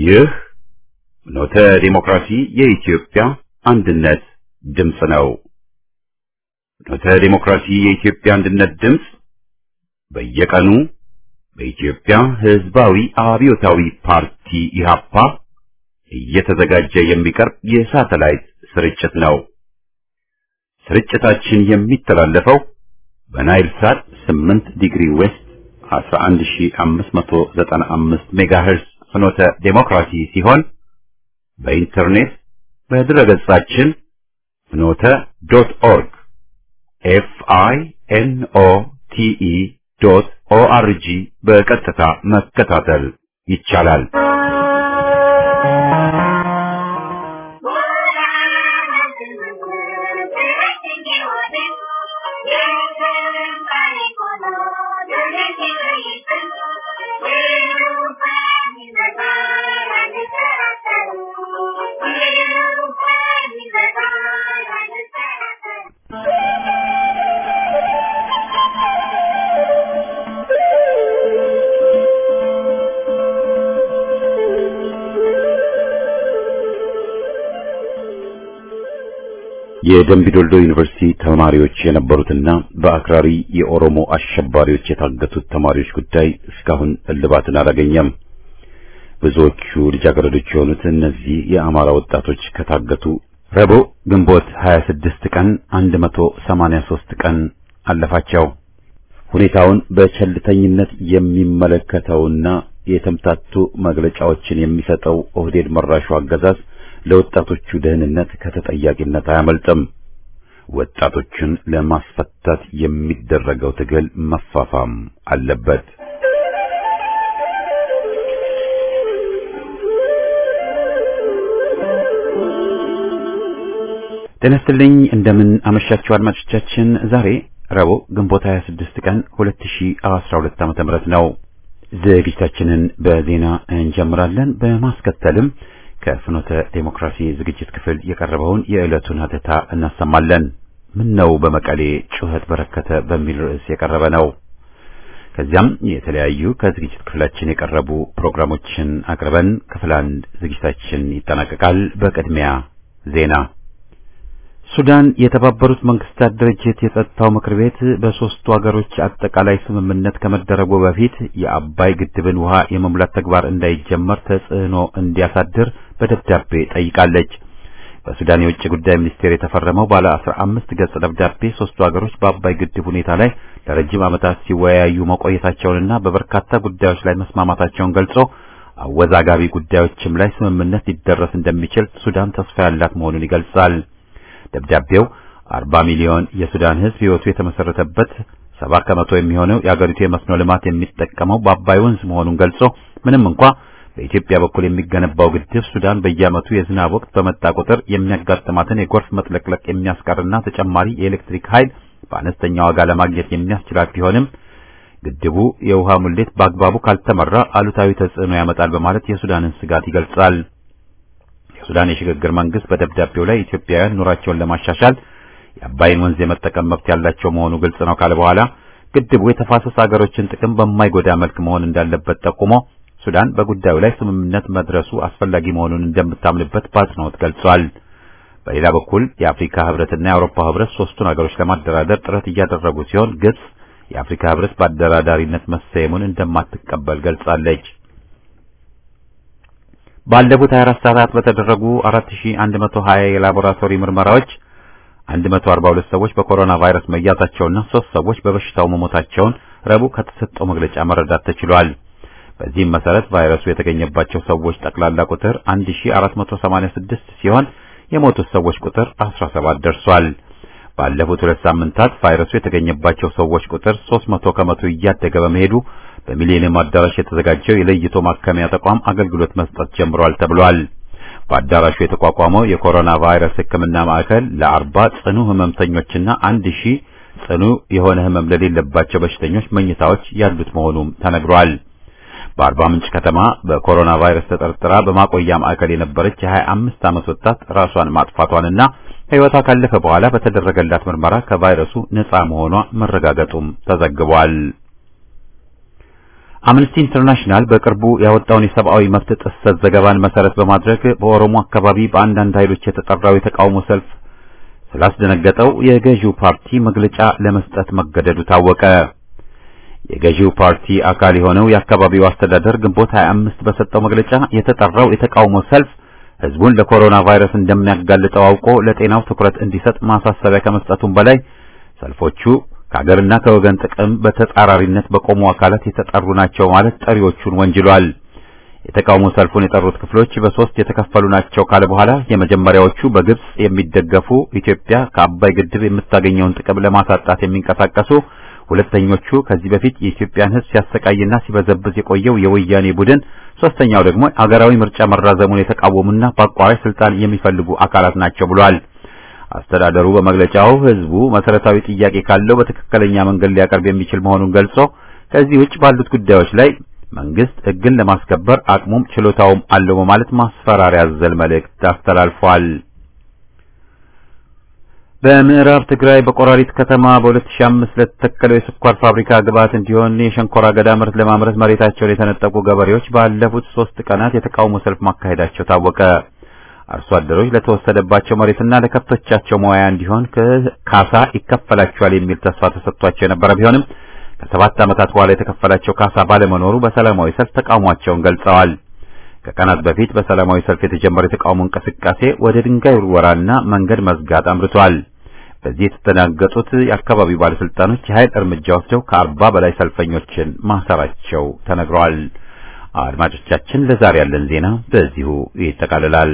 ይህ ኖተ ዲሞክራሲ የኢትዮጵያ አንድነት ድምፅ ነው። ኖተ ዲሞክራሲ የኢትዮጵያ አንድነት ድምፅ በየቀኑ በኢትዮጵያ ሕዝባዊ አብዮታዊ ፓርቲ ኢህአፓ እየተዘጋጀ የሚቀርብ የሳተላይት ስርጭት ነው። ስርጭታችን የሚተላለፈው በናይል ሳት 8 ዲግሪ ዌስት 11595 ሜጋሄርዝ ፍኖተ ዴሞክራሲ ሲሆን በኢንተርኔት በድረገጻችን ፍኖተ ዶት ኦርግ ኤፍ አይ ኤን ኦ ቲ ኢ ዶት ኦ አር ጂ በቀጥታ መከታተል ይቻላል። የደምቢዶልዶ ዩኒቨርሲቲ ተማሪዎች የነበሩትና በአክራሪ የኦሮሞ አሸባሪዎች የታገቱት ተማሪዎች ጉዳይ እስካሁን እልባትን አላገኘም። ብዙዎቹ ልጃገረዶች የሆኑት እነዚህ የአማራ ወጣቶች ከታገቱ ረቡዕ ግንቦት 26 ቀን 183 ቀን አለፋቸው። ሁኔታውን በቸልተኝነት የሚመለከተውና የተምታቱ መግለጫዎችን የሚሰጠው ኦህዴድ መራሹ አገዛዝ ለወጣቶቹ ደህንነት ከተጠያቂነት አያመልጥም። ወጣቶችን ለማስፈታት የሚደረገው ትግል መፋፋም አለበት። ጤና ይስጥልኝ። እንደምን አመሻችሁ አድማጮቻችን። ዛሬ ረቡዕ ግንቦት 26 ቀን 2012 ዓ.ም ነው። ዝግጅታችንን በዜና እንጀምራለን። በማስከተልም ከፍኖተ ዴሞክራሲ ዝግጅት ክፍል የቀረበውን የዕለቱን ሀተታ እናሰማለን። ምን ነው በመቀሌ ጩኸት በረከተ በሚል ርዕስ የቀረበ ነው። ከዚያም የተለያዩ ከዝግጅት ክፍላችን የቀረቡ ፕሮግራሞችን አቅርበን ክፍል አንድ ዝግጅታችን ይጠናቀቃል። በቅድሚያ ዜና። ሱዳን የተባበሩት መንግስታት ድርጅት የጸጥታው ምክር ቤት በሶስቱ ሀገሮች አጠቃላይ ስምምነት ከመደረጉ በፊት የአባይ ግድብን ውሃ የመሙላት ተግባር እንዳይጀመር ተጽዕኖ እንዲያሳድር በደብዳቤ ጠይቃለች። በሱዳን የውጭ ጉዳይ ሚኒስቴር የተፈረመው ባለ አስራ አምስት ገጽ ደብዳቤ ሶስቱ ሀገሮች በአባይ ግድብ ሁኔታ ላይ ለረጅም ዓመታት ሲወያዩ መቆየታቸውንና በበርካታ ጉዳዮች ላይ መስማማታቸውን ገልጾ አወዛጋቢ ጉዳዮችም ላይ ስምምነት ሊደረስ እንደሚችል ሱዳን ተስፋ ያላት መሆኑን ይገልጻል። ደብዳቤው 40 ሚሊዮን የሱዳን ሕዝብ ሕይወቱ የተመሰረተበት ሰባ ከመቶ የሚሆነው የአገሪቱ የመስኖ ልማት የሚጠቀመው በአባይ ወንዝ መሆኑን ገልጾ ምንም እንኳ በኢትዮጵያ በኩል የሚገነባው ግድብ ሱዳን በየዓመቱ የዝናብ ወቅት በመጣ ቁጥር የሚያጋጥማትን የጎርፍ መጥለቅለቅ የሚያስቀርና ተጨማሪ የኤሌክትሪክ ኃይል በአነስተኛ ዋጋ ለማግኘት የሚያስችላት ቢሆንም ግድቡ የውሃ ሙሌት በአግባቡ ካልተመራ አሉታዊ ተጽዕኖ ያመጣል በማለት የሱዳንን ስጋት ይገልጻል። የሱዳን የሽግግር መንግስት በደብዳቤው ላይ ኢትዮጵያውያን ኑሯቸውን ለማሻሻል የአባይን ወንዝ የመጠቀም መብት ያላቸው መሆኑ ግልጽ ነው ካለ በኋላ ግድቡ የተፋሰስ ሀገሮችን ጥቅም በማይጎዳ መልክ መሆን እንዳለበት ጠቁሞ ሱዳን በጉዳዩ ላይ ስምምነት መድረሱ አስፈላጊ መሆኑን እንደምታምንበት በአጽንኦት ገልጿል። በሌላ በኩል የአፍሪካ ህብረትና የአውሮፓ ህብረት ሶስቱን ሀገሮች ለማደራደር ጥረት እያደረጉ ሲሆን ግብጽ የአፍሪካ ህብረት በአደራዳሪነት መሰየሙን እንደማትቀበል ገልጻለች። ባለፉት 24 ሰዓታት በተደረጉ 4120 የላቦራቶሪ ምርመራዎች 142 ሰዎች በኮሮና ቫይረስ መያዛቸውና ሶስት ሰዎች በበሽታው መሞታቸውን ረቡዕ ከተሰጠው መግለጫ መረዳት ተችሏል። በዚህም መሰረት ቫይረሱ የተገኘባቸው ሰዎች ጠቅላላ ቁጥር 1486 ሲሆን የሞቱት ሰዎች ቁጥር 17 ደርሷል። ባለፉት ሁለት ሳምንታት ቫይረሱ የተገኘባቸው ሰዎች ቁጥር 300 ከመቶ እያደገ በመሄዱ በሚሊኒየም አዳራሽ የተዘጋጀው የለይቶ ማከሚያ ተቋም አገልግሎት መስጠት ጀምሯል ተብሏል። በአዳራሹ የተቋቋመው የኮሮና ቫይረስ ሕክምና ማዕከል ለአርባ ጽኑ ህመምተኞችና አንድ ሺህ ጽኑ የሆነ ህመም ለሌለባቸው በሽተኞች መኝታዎች ያሉት መሆኑም ተነግሯል። በአርባ ምንጭ ከተማ በኮሮና ቫይረስ ተጠርጥራ በማቆያ ማዕከል የነበረች የ25 ዓመት ወጣት ራሷን ማጥፋቷንና ሕይወቷ ካለፈ በኋላ በተደረገላት ምርመራ ከቫይረሱ ነፃ መሆኗ መረጋገጡም ተዘግቧል። አምነስቲ ኢንተርናሽናል በቅርቡ ያወጣውን የሰብአዊ መብት ጥሰት ዘገባን መሰረት በማድረግ በኦሮሞ አካባቢ በአንዳንድ ኃይሎች የተጠራው የተቃውሞ ሰልፍ ስላስደነገጠው የገዢው ፓርቲ መግለጫ ለመስጠት መገደዱ ታወቀ። የገዢው ፓርቲ አካል የሆነው የአካባቢው አስተዳደር ግንቦት 25 በሰጠው መግለጫ የተጠራው የተቃውሞ ሰልፍ ህዝቡን ለኮሮና ቫይረስ እንደሚያጋልጠው አውቆ ለጤናው ትኩረት እንዲሰጥ ማሳሰቢያ ከመስጠቱም በላይ ሰልፎቹ ከሀገርና ከወገን ጥቅም በተጻራሪነት በቆሙ አካላት የተጠሩ ናቸው ማለት ጠሪዎቹን ወንጅሏል። የተቃውሞ ሰልፉን የጠሩት ክፍሎች በሶስት የተከፈሉ ናቸው ካለ በኋላ የመጀመሪያዎቹ በግብጽ የሚደገፉ ኢትዮጵያ ከአባይ ግድብ የምታገኘውን ጥቅም ለማሳጣት የሚንቀሳቀሱ፣ ሁለተኞቹ ከዚህ በፊት የኢትዮጵያን ህዝብ ሲያሰቃይና ሲበዘብዝ የቆየው የወያኔ ቡድን፣ ሶስተኛው ደግሞ አገራዊ ምርጫ መራዘሙን የተቃወሙና በአቋራጭ ስልጣን የሚፈልጉ አካላት ናቸው ብሏል። አስተዳደሩ በመግለጫው ህዝቡ መሰረታዊ ጥያቄ ካለው በትክክለኛ መንገድ ሊያቀርብ የሚችል መሆኑን ገልጾ ከዚህ ውጭ ባሉት ጉዳዮች ላይ መንግስት ህግን ለማስከበር አቅሙም ችሎታውም አለው በማለት ማስፈራሪያ አዘል መልእክት አስተላልፏል። በምዕራብ ትግራይ በቆራሪት ከተማ በ2005 ለተተከለው የስኳር ፋብሪካ ግብዓት እንዲሆን የሸንኮራ አገዳ ምርት ለማምረት መሬታቸውን የተነጠቁ ገበሬዎች ባለፉት ሶስት ቀናት የተቃውሞ ሰልፍ ማካሄዳቸው ታወቀ። አርሶ አደሮች ለተወሰደባቸው መሬትና ለከብቶቻቸው መዋያ እንዲሆን ካሳ ይከፈላቸዋል የሚል ተስፋ ተሰጥቷቸው የነበረ ቢሆንም ከሰባት ዓመታት በኋላ የተከፈላቸው ካሳ ባለመኖሩ በሰላማዊ ሰልፍ ተቃውሟቸውን ገልጸዋል። ከቀናት በፊት በሰላማዊ ሰልፍ የተጀመረው የተቃውሞ እንቅስቃሴ ወደ ድንጋይ ውርወራና መንገድ መዝጋት አምርቷል። በዚህ የተደናገጡት የአካባቢው ባለስልጣኖች የኃይል እርምጃ ወስደው ከአርባ በላይ ሰልፈኞችን ማሰራቸው ተነግሯል። አድማጮቻችን፣ ለዛሬ ያለን ዜና በዚሁ ይጠቃልላል።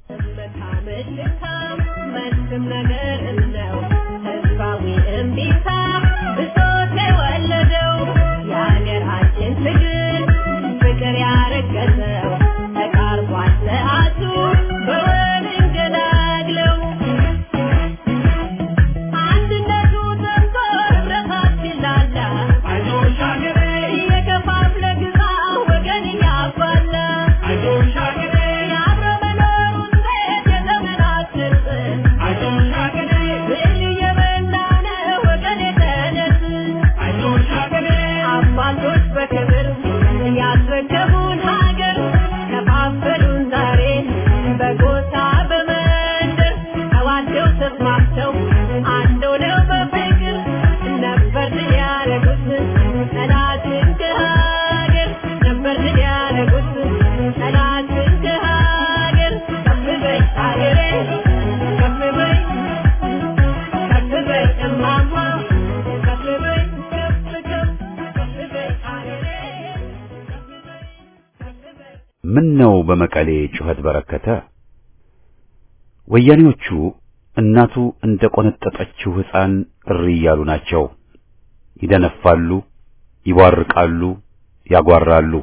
ምን ነው በመቀሌ ጩኸት በረከተ? ወያኔዎቹ እናቱ እንደ ቆነጠጠችው ሕፃን እሪ እያሉ ናቸው። ይደነፋሉ፣ ይቧርቃሉ፣ ያጓራሉ።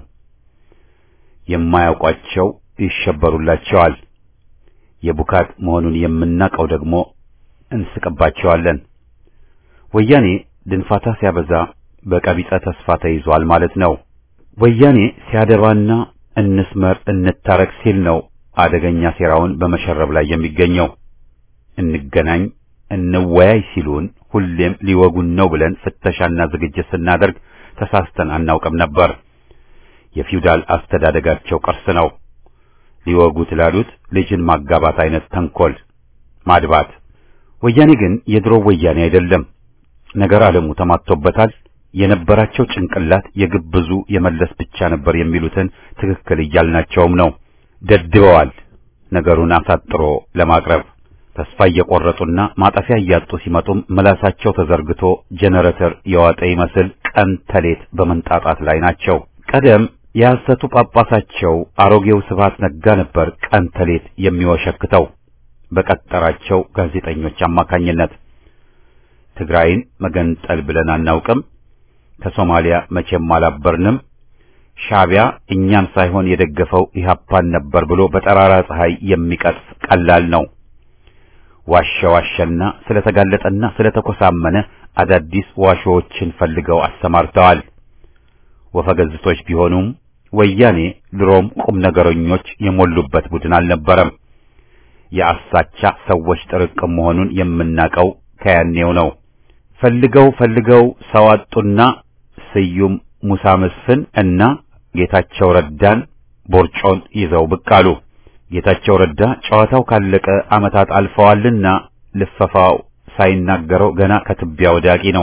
የማያውቋቸው ይሸበሩላቸዋል። የቡካት መሆኑን የምናውቀው ደግሞ እንስቅባቸዋለን። ወያኔ ድንፋታ ሲያበዛ በቀቢጸ ተስፋ ተይዟል ማለት ነው። ወያኔ ሲያደባና እንስመር እንታረቅ ሲል ነው አደገኛ ሴራውን በመሸረብ ላይ የሚገኘው። እንገናኝ እንወያይ ሲሉን ሁሌም ሊወጉን ነው ብለን ፍተሻና ዝግጅት ስናደርግ ተሳስተን አናውቅም ነበር። የፊውዳል አስተዳደጋቸው ቅርስ ነው። ሊወጉት ላሉት ልጅን ማጋባት አይነት ተንኮል ማድባት። ወያኔ ግን የድሮ ወያኔ አይደለም። ነገር ዓለሙ ተማቶበታል። የነበራቸው ጭንቅላት የግብዙ የመለስ ብቻ ነበር የሚሉትን ትክክል እያልናቸውም ነው። ደድበዋል። ነገሩን አሳጥሮ ለማቅረብ ተስፋ እየቆረጡና ማጠፊያ እያጡ ሲመጡም ምላሳቸው ተዘርግቶ ጄኔሬተር የዋጠ ይመስል ቀን ተሌት በመንጣጣት ላይ ናቸው። ቀደም የሐሰቱ ጳጳሳቸው አሮጌው ስብሐት ነጋ ነበር ቀን ተሌት የሚወሸክተው በቀጠራቸው ጋዜጠኞች አማካኝነት። ትግራይን መገንጠል ብለን አናውቅም፣ ከሶማሊያ መቼም አላበርንም፣ ሻዕቢያ እኛን ሳይሆን የደገፈው ኢህአፓን ነበር ብሎ በጠራራ ፀሐይ የሚቀጥፍ ቀላል ነው። ዋሸ ዋሸና ስለተጋለጠና ስለተኮሳመነ አዳዲስ ዋሾዎችን ፈልገው አሰማርተዋል። ወፈገዝቶች ቢሆኑም ወያኔ ድሮም ቁም ነገረኞች የሞሉበት ቡድን አልነበረም። የአሳቻ ሰዎች ጥርቅም መሆኑን የምናቀው ከያኔው ነው። ፈልገው ፈልገው ሰው አጡና ስዩም ሙሳ መስፍን እና ጌታቸው ረዳን ቦርጮን ይዘው ብቅ አሉ። ጌታቸው ረዳ ጨዋታው ካለቀ ዓመታት አልፈዋልና ልፈፋው ሳይናገረው ገና ከትቢያ ወዳቂ ነው።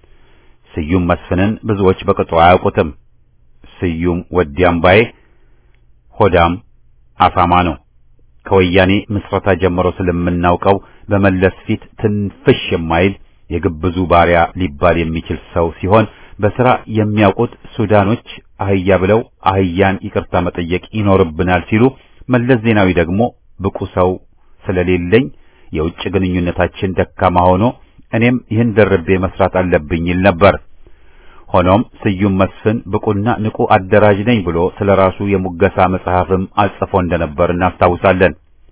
ስዩም መስፍንን ብዙዎች በቅጡ አያውቁትም። ስዩም ወዲያምባዬ ሆዳም አሳማ ነው። ከወያኔ ምስረታ ጀምሮ ስለምናውቀው በመለስ ፊት ትንፍሽ የማይል የግብዙ ባሪያ ሊባል የሚችል ሰው ሲሆን በሥራ የሚያውቁት ሱዳኖች አህያ ብለው አህያን ይቅርታ መጠየቅ ይኖርብናል ሲሉ፣ መለስ ዜናዊ ደግሞ ብቁ ሰው ስለሌለኝ የውጭ ግንኙነታችን ደካማ ሆኖ እኔም ይህን ደርቤ መስራት አለብኝ ይል ነበር። ሆኖም ስዩም መስፍን ብቁና ንቁ አደራጅ ነኝ ብሎ ስለ ራሱ የሙገሳ መጽሐፍም አጽፎ እንደነበር እናስታውሳለን።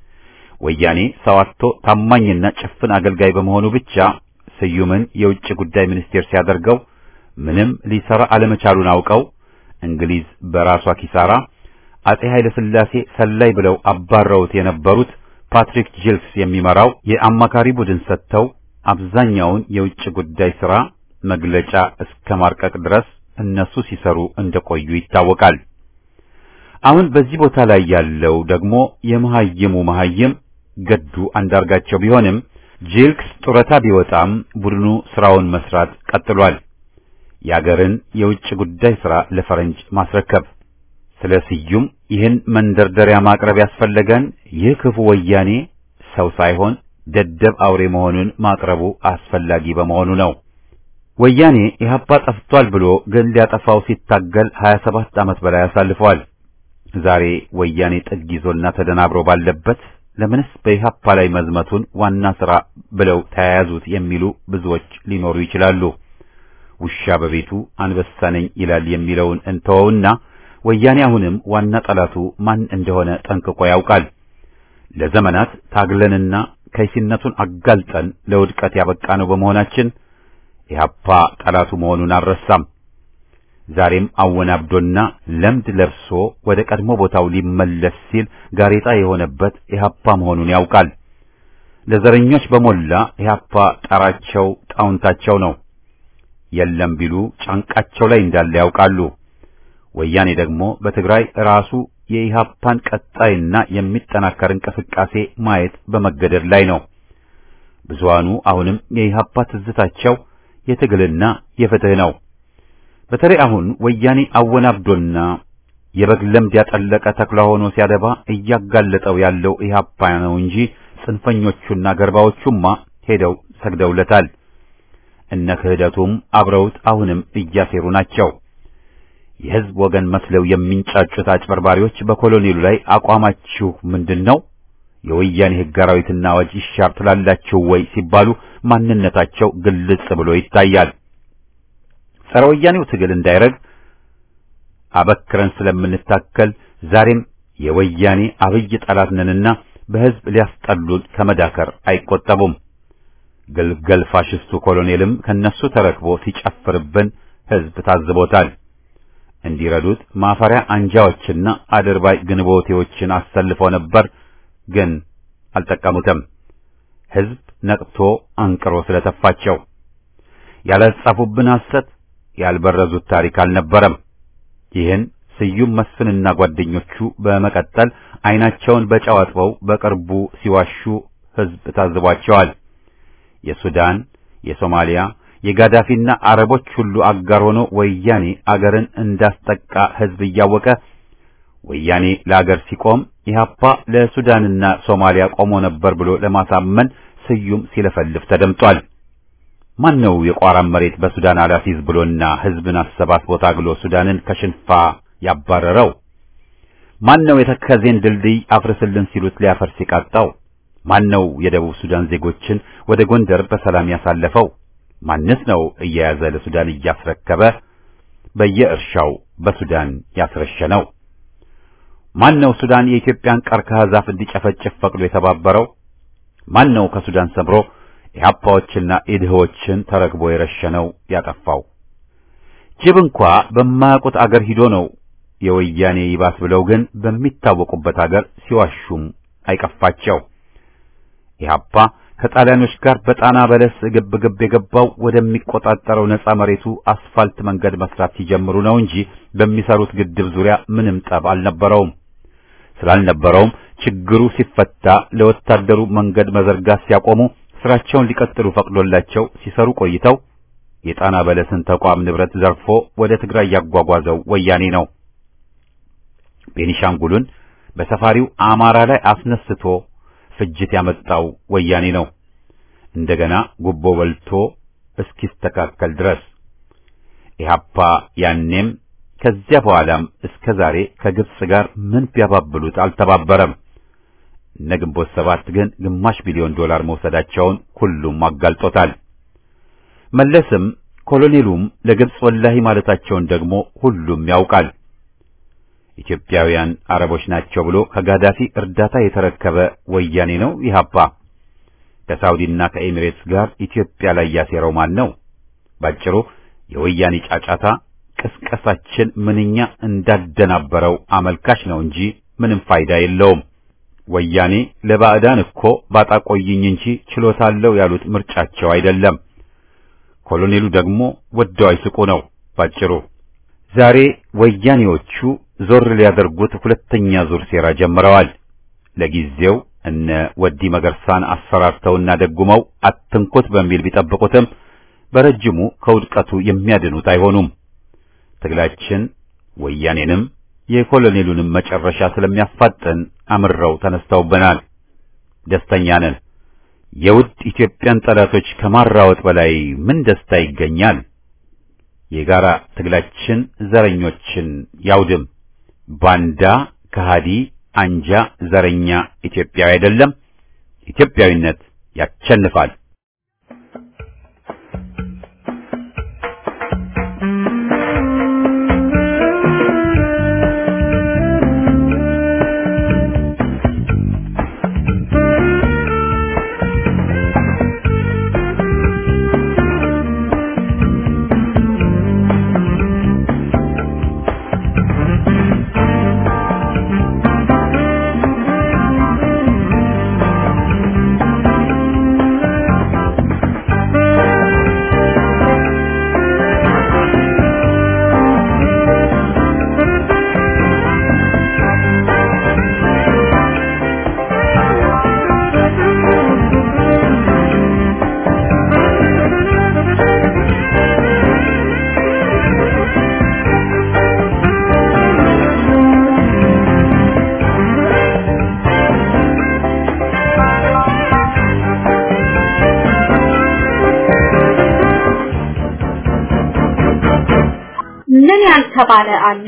ወያኔ ሰው አጥቶ ታማኝና ጭፍን አገልጋይ በመሆኑ ብቻ ስዩምን የውጭ ጉዳይ ሚኒስቴር ሲያደርገው ምንም ሊሰራ አለመቻሉን አውቀው እንግሊዝ በራሷ ኪሳራ አጼ ኃይለ ሥላሴ ሰላይ ብለው አባረውት የነበሩት ፓትሪክ ጂልክስ የሚመራው የአማካሪ ቡድን ሰጥተው አብዛኛውን የውጭ ጉዳይ ሥራ መግለጫ እስከ ማርቀቅ ድረስ እነሱ ሲሰሩ እንደቆዩ ይታወቃል። አሁን በዚህ ቦታ ላይ ያለው ደግሞ የመሐይሙ መሐይም ገዱ አንዳርጋቸው ቢሆንም ጂልክስ ጡረታ ቢወጣም ቡድኑ ስራውን መስራት ቀጥሏል። የአገርን የውጭ ጉዳይ ሥራ ለፈረንጅ ማስረከብ። ስለ ስዩም ይህን መንደርደሪያ ማቅረብ ያስፈለገን ይህ ክፉ ወያኔ ሰው ሳይሆን ደደብ አውሬ መሆኑን ማቅረቡ አስፈላጊ በመሆኑ ነው። ወያኔ ኢህአፓ ጠፍቷል ብሎ ግን ሊያጠፋው ሲታገል 27 ዓመት በላይ አሳልፈዋል። ዛሬ ወያኔ ጥግ ይዞና ተደናብሮ ባለበት ለምንስ በኢህአፓ ላይ መዝመቱን ዋና ሥራ ብለው ተያያዙት የሚሉ ብዙዎች ሊኖሩ ይችላሉ። ውሻ በቤቱ አንበሳ ነኝ ይላል የሚለውን እንተወውና ወያኔ አሁንም ዋና ጠላቱ ማን እንደሆነ ጠንቅቆ ያውቃል። ለዘመናት ታግለንና ከይሲነቱን አጋልጠን ለውድቀት ያበቃነው በመሆናችን ኢህአፓ ጠላቱ መሆኑን አልረሳም። ዛሬም አወናብዶና ለምድ ለብሶ ወደ ቀድሞ ቦታው ሊመለስ ሲል ጋሬጣ የሆነበት ኢህአፓ መሆኑን ያውቃል። ለዘረኞች በሞላ ኢህአፓ ጣራቸው ጣውንታቸው ነው። የለም ቢሉ ጫንቃቸው ላይ እንዳለ ያውቃሉ። ወያኔ ደግሞ በትግራይ ራሱ የኢህአፓን ቀጣይና የሚጠናከር እንቅስቃሴ ማየት በመገደድ ላይ ነው። ብዙሃኑ አሁንም የኢህአፓ ትዝታቸው የትግልና የፍትህ ነው። በተለይ አሁን ወያኔ አወናብዶና የበግ ለምድ ያጠለቀ ተኩላ ሆኖ ሲያደባ እያጋለጠው ያለው ኢህአፓ ነው እንጂ ጽንፈኞቹና ገርባዎቹማ ሄደው ሰግደውለታል። እነ ክህደቱም አብረውት አሁንም እያሴሩ ናቸው። የህዝብ ወገን መስለው የሚንጫጩት አጭበርባሪዎች በኮሎኔሉ ላይ አቋማችሁ ምንድን ነው? የወያኔ ሕግ አራዊትና አዋጅ ይሻር ትላላችሁ ወይ ሲባሉ ማንነታቸው ግልጽ ብሎ ይታያል። ጸረ ወያኔው ትግል እንዳይረግ አበክረን ስለምንታከል ዛሬም የወያኔ አብይ ጠላት ነንና በህዝብ ሊያስጠሉን ከመዳከር አይቆጠቡም። ግልገል ፋሽስቱ ኮሎኔልም ከነሱ ተረክቦ ሲጨፍርብን ህዝብ ታዝቦታል። እንዲረዱት ማፈሪያ አንጃዎችና አድርባይ ግንቦቴዎችን አሰልፎ ነበር፣ ግን አልጠቀሙትም። ህዝብ ነቅቶ አንቅሮ ስለተፋቸው ያላጻፉብን ሐሰት ያልበረዙት ታሪክ አልነበረም። ይህን ስዩም መስፍንና ጓደኞቹ በመቀጠል አይናቸውን በጨው አጥበው በቅርቡ ሲዋሹ ህዝብ ታዝቧቸዋል። የሱዳን፣ የሶማሊያ፣ የጋዳፊና አረቦች ሁሉ አጋር ሆኖ ወያኔ አገርን እንዳስጠቃ ህዝብ እያወቀ ወያኔ ለአገር ሲቆም ኢህአፓ ለሱዳንና ሶማሊያ ቆሞ ነበር ብሎ ለማሳመን ስዩም ሲለፈልፍ ተደምጧል። ማን ነው የቋራን መሬት በሱዳን አላፊዝ ብሎና ህዝብን አሰባስቦ ታግሎ ሱዳንን ከሽንፋ ያባረረው? ማን ነው የተከዜን ድልድይ አፍርስልን ሲሉት ሊያፈርስ የቃጣው? ማን ነው የደቡብ ሱዳን ዜጎችን ወደ ጎንደር በሰላም ያሳለፈው? ማንስ ነው እየያዘ ለሱዳን እያስረከበ በየእርሻው በሱዳን ያስረሸነው? ማን ነው ሱዳን የኢትዮጵያን ቀርከሃ ዛፍ እንዲጨፈጭፍ ፈቅዶ የተባበረው? ማን ነው ከሱዳን ሰምሮ ኢህአፓዎችና ኢድህዎችን ተረክቦ የረሸነው ያጠፋው? ጅብ እንኳ በማያውቁት አገር ሂዶ ነው የወያኔ ይባስ ብለው ግን በሚታወቁበት አገር ሲዋሹም አይቀፋቸው። ኢህአፓ ከጣሊያኖች ጋር በጣና በለስ ግብ ግብ የገባው ወደሚቆጣጠረው ነፃ መሬቱ አስፋልት መንገድ መስራት ሲጀምሩ ነው እንጂ በሚሰሩት ግድብ ዙሪያ ምንም ጠብ አልነበረውም። ስላልነበረውም ችግሩ ሲፈታ ለወታደሩ መንገድ መዘርጋት ሲያቆሙ ስራቸውን ሊቀጥሉ ፈቅዶላቸው ሲሰሩ ቆይተው የጣና በለስን ተቋም ንብረት ዘርፎ ወደ ትግራይ ያጓጓዘው ወያኔ ነው። ቤኒሻንጉሉን በሰፋሪው አማራ ላይ አስነስቶ ፍጅት ያመጣው ወያኔ ነው። እንደገና ጉቦ በልቶ እስኪስተካከል ድረስ ኢህአፓ ያኔም ከዚያ በኋላም እስከ ዛሬ ከግብጽ ጋር ምን ቢያባብሉት አልተባበረም። እነ ግንቦት ሰባት ግን ግማሽ ቢሊዮን ዶላር መውሰዳቸውን ሁሉም አጋልጦታል። መለስም ኮሎኔሉም ለግብጽ ወላሂ ማለታቸውን ደግሞ ሁሉም ያውቃል። ኢትዮጵያውያን አረቦች ናቸው ብሎ ከጋዳፊ እርዳታ የተረከበ ወያኔ ነው ኢህአፓ። ከሳውዲና ከኤሚሬትስ ጋር ኢትዮጵያ ላይ ያሴረው ማን ነው? ባጭሩ የወያኔ ጫጫታ ቅስቀሳችን ምንኛ እንዳደናበረው አመልካች ነው እንጂ ምንም ፋይዳ የለውም። ወያኔ ለባዕዳን እኮ ባጣቆይኝ እንጂ ችሎታለው ያሉት ምርጫቸው አይደለም። ኮሎኔሉ ደግሞ ወደው አይስቁ ነው ባጭሩ። ዛሬ ወያኔዎቹ ዞር ሊያደርጉት ሁለተኛ ዙር ሴራ ጀምረዋል። ለጊዜው እነ ወዲ መገርሳን አስፈራርተውና ደጉመው አትንኩት በሚል ቢጠብቁትም በረጅሙ ከውድቀቱ የሚያድኑት አይሆኑም። ትግላችን ወያኔንም የኮሎኔሉንም መጨረሻ ስለሚያፋጥን አምረው ተነስተውብናል። ደስተኛ ነን። የውድ ኢትዮጵያን ጠላቶች ከማራወጥ በላይ ምን ደስታ ይገኛል? የጋራ ትግላችን ዘረኞችን ያውድም። ባንዳ፣ ከሃዲ፣ አንጃ፣ ዘረኛ ኢትዮጵያዊ አይደለም። ኢትዮጵያዊነት ያቸንፋል። ምን ያልተባለ አለ?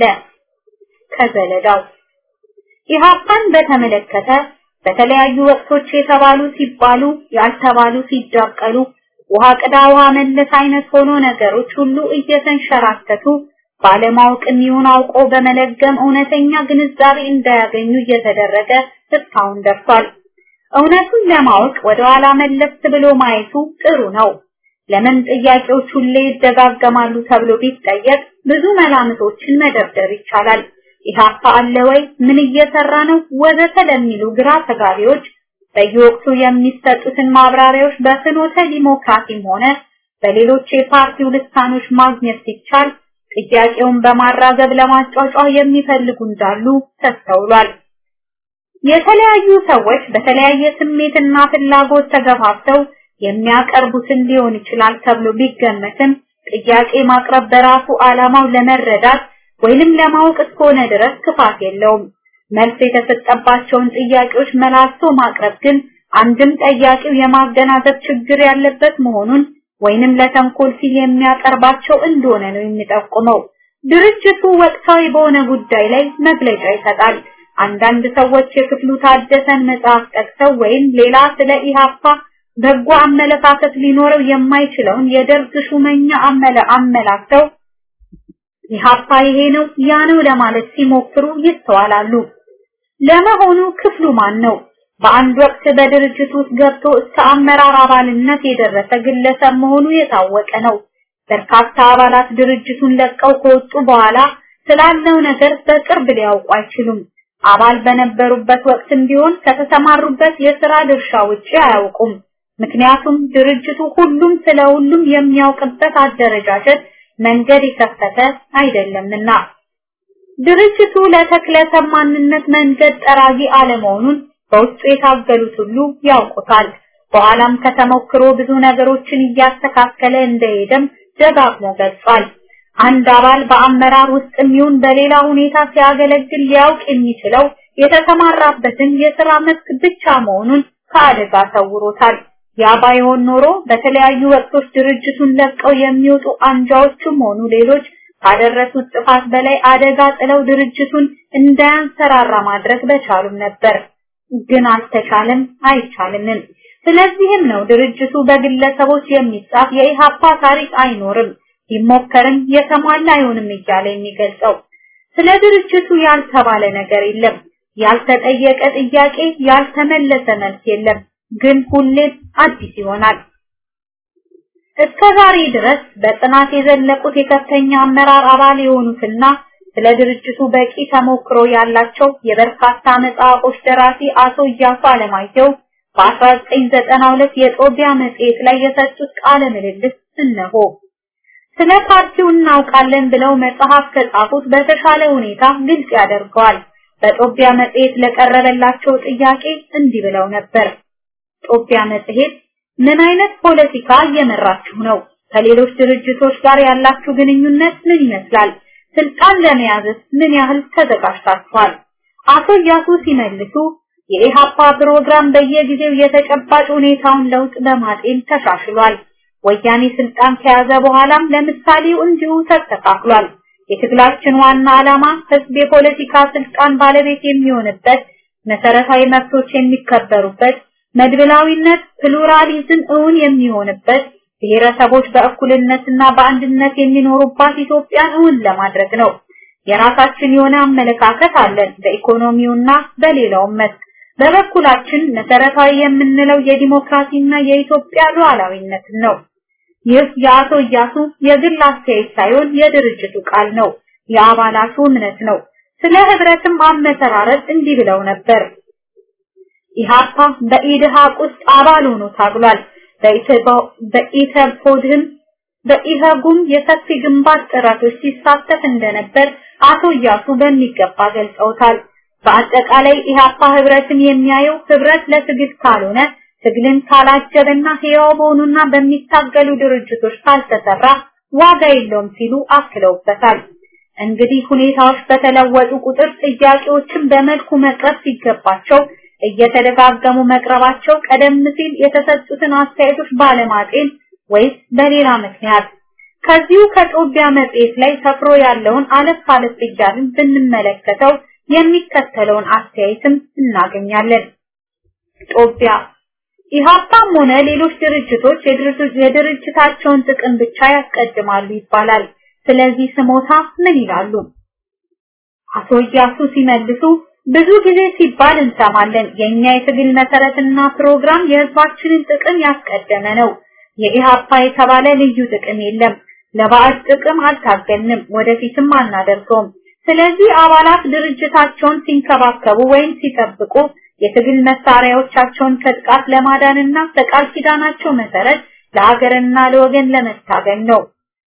ከዘለዳው ኢህአፓን በተመለከተ በተለያዩ ወቅቶች የተባሉ ሲባሉ ያልተባሉ ሲዳቀሉ ውሃ ቅዳ ውሃ መለስ አይነት ሆኖ ነገሮች ሁሉ እየተንሸራተቱ ባለማወቅም ይሁን አውቆ በመለገም እውነተኛ ግንዛቤ እንዳያገኙ እየተደረገ እስካሁን ደርሷል። እውነቱን ለማወቅ ወደ ኋላ መለስ ብሎ ማየቱ ጥሩ ነው። ለምን ጥያቄዎች ሁሌ ይደጋገማሉ ተብሎ ቢጠየቅ ብዙ መላምቶችን መደርደር ይቻላል። ኢህአፓ አለ ወይ? ምን እየሰራ ነው? ወዘተ ለሚሉ ግራ ተጋቢዎች በየወቅቱ የሚሰጡትን ማብራሪያዎች በፍኖተ ዲሞክራሲም ሆነ በሌሎች የፓርቲው ልሳኖች ማግኘት ሲቻል ጥያቄውን በማራገብ ለማጫጫ የሚፈልጉ እንዳሉ ተስተውሏል። የተለያዩ ሰዎች በተለያየ ስሜትና ፍላጎት ተገፋፍተው የሚያቀርቡትን ሊሆን ይችላል ተብሎ ቢገመትም ጥያቄ ማቅረብ በራሱ ዓላማው ለመረዳት ወይንም ለማወቅ እስከሆነ ድረስ ክፋት የለውም። መልስ የተሰጠባቸውን ጥያቄዎች መላልሶ ማቅረብ ግን አንድም ጠያቂው የማገናዘብ ችግር ያለበት መሆኑን ወይንም ለተንኮል ሲል የሚያቀርባቸው እንደሆነ ነው የሚጠቁመው። ድርጅቱ ወቅታዊ በሆነ ጉዳይ ላይ መግለጫ ይሰጣል። አንዳንድ ሰዎች የክፍሉ ታደሰን መጽሐፍ ጠቅሰው ወይም ሌላ ስለ ኢሃፓ በጎ አመለካከት ሊኖረው የማይችለውን የደርግ ሹመኛ አመለ አመላክተው ኢሃፓ ይሄ ነው ያ ነው ለማለት ሲሞክሩ ይስተዋላሉ። ለመሆኑ ክፍሉ ማን ነው? በአንድ ወቅት በድርጅት ውስጥ ገብቶ እስከ አመራር አባልነት የደረሰ ግለሰብ መሆኑ የታወቀ ነው። በርካታ አባላት ድርጅቱን ለቀው ከወጡ በኋላ ስላለው ነገር በቅርብ ሊያውቁ አይችሉም። አባል በነበሩበት ወቅትም ቢሆን ከተሰማሩበት የሥራ ድርሻ ውጪ አያውቁም። ምክንያቱም ድርጅቱ ሁሉም ስለ ሁሉም የሚያውቅበት አደረጃጀት መንገድ የከፈተ አይደለምና። ድርጅቱ ለተክለሰብ ማንነት መንገድ ጠራጊ አለመሆኑን በውስጡ የታገሉት ሁሉ ያውቁታል። በኋላም ከተሞክሮ ብዙ ነገሮችን እያስተካከለ እንደሄደም ደጋግሞ ገልጿል። አንድ አባል በአመራር ውስጥ የሚሆን በሌላ ሁኔታ ሲያገለግል ሊያውቅ የሚችለው የተሰማራበትን የሥራ መስክ ብቻ መሆኑን ከአደጋ ሰውሮታል። ያ ባይሆን ኖሮ በተለያዩ ወቅቶች ድርጅቱን ለቀው የሚወጡ አንጃዎችም ሆኑ ሌሎች ካደረሱት ጥፋት በላይ አደጋ ጥለው ድርጅቱን እንዳያንሰራራ ማድረግ በቻሉም ነበር። ግን አልተቻለም፣ አይቻልምም። ስለዚህም ነው ድርጅቱ በግለሰቦች የሚጻፍ የኢሃፓ ታሪክ አይኖርም፣ ቢሞከርም የተሟላ አይሆንም እያለ የሚገልጸው። ስለ ድርጅቱ ያልተባለ ነገር የለም፣ ያልተጠየቀ ጥያቄ፣ ያልተመለሰ መልስ የለም። ግን ሁሌም አዲስ ይሆናል። እስከ ዛሬ ድረስ በጥናት የዘለቁት የከፍተኛ አመራር አባል የሆኑትና ስለ ድርጅቱ በቂ ተሞክሮ ያላቸው የበርካታ መጽሐፎች ደራሲ አቶ እያሱ አለማየሁ በ1992 የጦቢያ መጽሔት ላይ የሰጡት ቃለ ምልልስ እነሆ። ስለ ፓርቲው እናውቃለን ብለው መጽሐፍ ከጻፉት በተሻለ ሁኔታ ግልጽ ያደርገዋል። በጦቢያ መጽሔት ለቀረበላቸው ጥያቄ እንዲህ ብለው ነበር። ጦቢያ መጽሔት ምን አይነት ፖለቲካ እየመራችሁ ነው? ከሌሎች ድርጅቶች ጋር ያላችሁ ግንኙነት ምን ይመስላል? ስልጣን ለመያዝስ ምን ያህል ተዘጋጅታችኋል? አቶ እያሱ ሲመልሱ የኢሃፓ ፕሮግራም በየጊዜው የተጨባጭ ሁኔታውን ለውጥ በማጤን ተሻሽሏል። ወያኔ ስልጣን ከያዘ በኋላም ለምሳሌው እንዲሁ ተስተካክሏል። የትግላችን ዋና ዓላማ ህዝብ የፖለቲካ ስልጣን ባለቤት የሚሆንበት፣ መሰረታዊ መብቶች የሚከበሩበት፣ መድብላዊነት ፕሉራሊዝም እውን የሚሆንበት፣ ብሔረሰቦች በእኩልነትና በአንድነት የሚኖሩባት ኢትዮጵያን እውን ለማድረግ ነው። የራሳችን የሆነ አመለካከት አለን በኢኮኖሚውና በሌላውም መስክ። በበኩላችን መሰረታዊ የምንለው የዲሞክራሲና የኢትዮጵያ ሉዓላዊነት ነው። ይህ የአቶ እያሱ የግል አስተያየት ሳይሆን የድርጅቱ ቃል ነው፣ የአባላቱ እምነት ነው። ስለ ህብረትም አመሰራረት እንዲህ ብለው ነበር። ኢሃፓ በኢድሃቅ ውስጥ አባል ሆኖ ታግሏል። በኢተፖድህም በኢሃጉም የሰፊ ግንባር ጥረቶች ሲሳተፍ እንደነበር አቶ እያሱ በሚገባ ገልጸውታል። በአጠቃላይ ኢሃፓ ህብረትን የሚያየው ህብረት ለትግል ካልሆነ ትግልን ካላጀበና ህያው በሆኑና በሚታገሉ ድርጅቶች ካልተሰራ ዋጋ የለውም ሲሉ አክለውበታል። እንግዲህ ሁኔታዎች በተለወጡ ቁጥር ጥያቄዎችን በመልኩ መቅረብ ሲገባቸው እየተደጋገሙ መቅረባቸው ቀደም ሲል የተሰጡትን አስተያየቶች ባለማጤን ወይስ በሌላ ምክንያት ከዚሁ ከጦቢያ መጽሔት ላይ ሰፍሮ ያለውን አለፍ አለፍ እያልን ብንመለከተው የሚከተለውን አስተያየትም እናገኛለን። ጦቢያ ኢሃፓም ሆነ ሌሎች ድርጅቶች የድርጅታቸውን ጥቅም ብቻ ያስቀድማሉ ይባላል። ስለዚህ ስሞታ ምን ይላሉ? አቶ እያሱ ሲመልሱ ብዙ ጊዜ ሲባል እንሰማለን። የኛ የትግል መሰረትና ፕሮግራም የህዝባችንን ጥቅም ያስቀደመ ነው። የኢሃፓ የተባለ ልዩ ጥቅም የለም። ለባዕድ ጥቅም አልታገልንም፣ ወደፊትም አናደርገውም። ስለዚህ አባላት ድርጅታቸውን ሲንከባከቡ ወይም ሲጠብቁ የትግል መሳሪያዎቻቸውን ከጥቃት ለማዳንና በቃል ኪዳናቸው መሰረት ለሀገርና ለወገን ለመታገል ነው።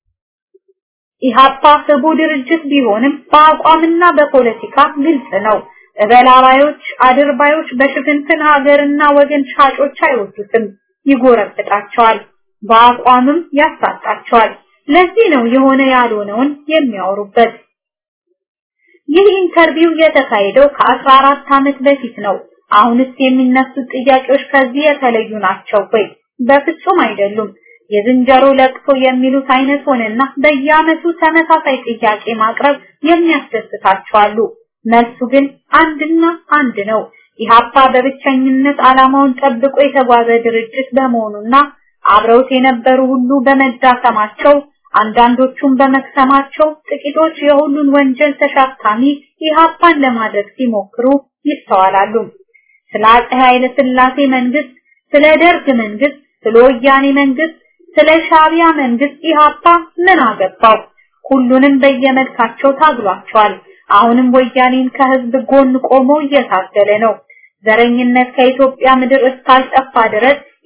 ኢሃፓ ህቡ ድርጅት ቢሆንም በአቋምና በፖለቲካ ግልጽ ነው። እበላባዮች፣ አድርባዮች በሽፍንፍን ሀገርና ወገን ሻጮች አይወዱትም፣ ይጎረብጣቸዋል፣ በአቋምም ያሳጣቸዋል። ለዚህ ነው የሆነ ያልሆነውን የሚያወሩበት። ይህ ኢንተርቪው የተካሄደው ከ14 ዓመት በፊት ነው። አሁንስ የሚነሱት ጥያቄዎች ከዚህ የተለዩ ናቸው ወይ? በፍጹም አይደሉም። የዝንጀሮ ለቅሶ የሚሉት አይነት ሆነና በየዓመቱ ተመሳሳይ ጥያቄ ማቅረብ የሚያስደስታቸው አሉ። መልሱ ግን አንድና አንድ ነው። ኢሃፓ በብቸኝነት ዓላማውን ጠብቆ የተጓዘ ድርጅት በመሆኑና አብረውት የነበሩ ሁሉ በመዳከማቸው አንዳንዶቹም በመክሰማቸው ጥቂቶች የሁሉን ወንጀል ተሸካሚ ኢሃፓን ለማድረግ ሲሞክሩ ይስተዋላሉ። ስለ አፄ ኃይለ ሥላሴ መንግስት፣ ስለ ደርግ መንግስት፣ ስለ ወያኔ መንግስት፣ ስለ ሻቢያ መንግስት ኢሃፓ ምን አገባው? ሁሉንም በየመልካቸው ታግሏቸዋል። አሁንም ወያኔን ከህዝብ ጎን ቆሞ እየታገለ ነው። ዘረኝነት ከኢትዮጵያ ምድር እስካልጠፋ ድረስ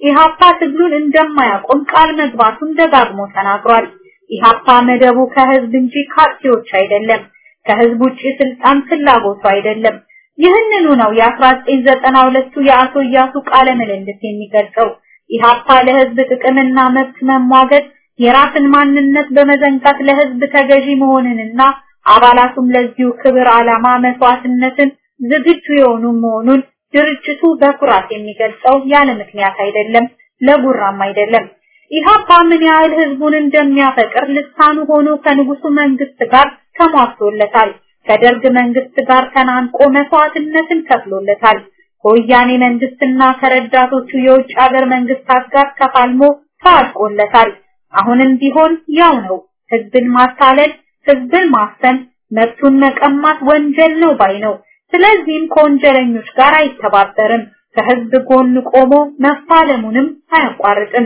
ኢሃፓ ትግሉን እንደማያቆም ቃል መግባቱን ደጋግሞ ተናግሯል። ኢሃፓ መደቡ ከህዝብ እንጂ ካርቲዎች አይደለም። ከህዝብ ውጪ ስልጣን ፍላጎቱ አይደለም። ይህንኑ ነው የ1992ቱ የአቶ እያሱ ቃለ ምልልስ የሚገልጸው። ኢሃፓ ለህዝብ ጥቅምና መብት መሟገት የራስን ማንነት በመዘንጋት ለህዝብ ተገዢ መሆንንና አባላቱም ለዚሁ ክብር ዓላማ መስዋዕትነትን ዝግጁ የሆኑ መሆኑን ድርጅቱ በኩራት የሚገልጸው ያለ ምክንያት አይደለም፣ ለጉራም አይደለም። ኢሃፓ ምን ያህል ህዝቡን እንደሚያፈቅር ልሳኑ ሆኖ ከንጉሱ መንግስት ጋር ተሟግቶለታል። ከደርግ መንግስት ጋር ተናንቆ መስዋዕትነትን ከፍሎለታል። ከወያኔ መንግስትና ከረዳቶቹ የውጭ ሀገር መንግስታት ጋር ተፋልሞ ታጥቆለታል። አሁንም ቢሆን ያው ነው። ህዝብን ማታለል፣ ህዝብን ማፈን፣ መብቱን መቀማት ወንጀል ነው ባይ ነው። ስለዚህም ከወንጀለኞች ጋር አይተባበርም። ከህዝብ ጎን ቆሞ መፋለሙንም አያቋርጥም።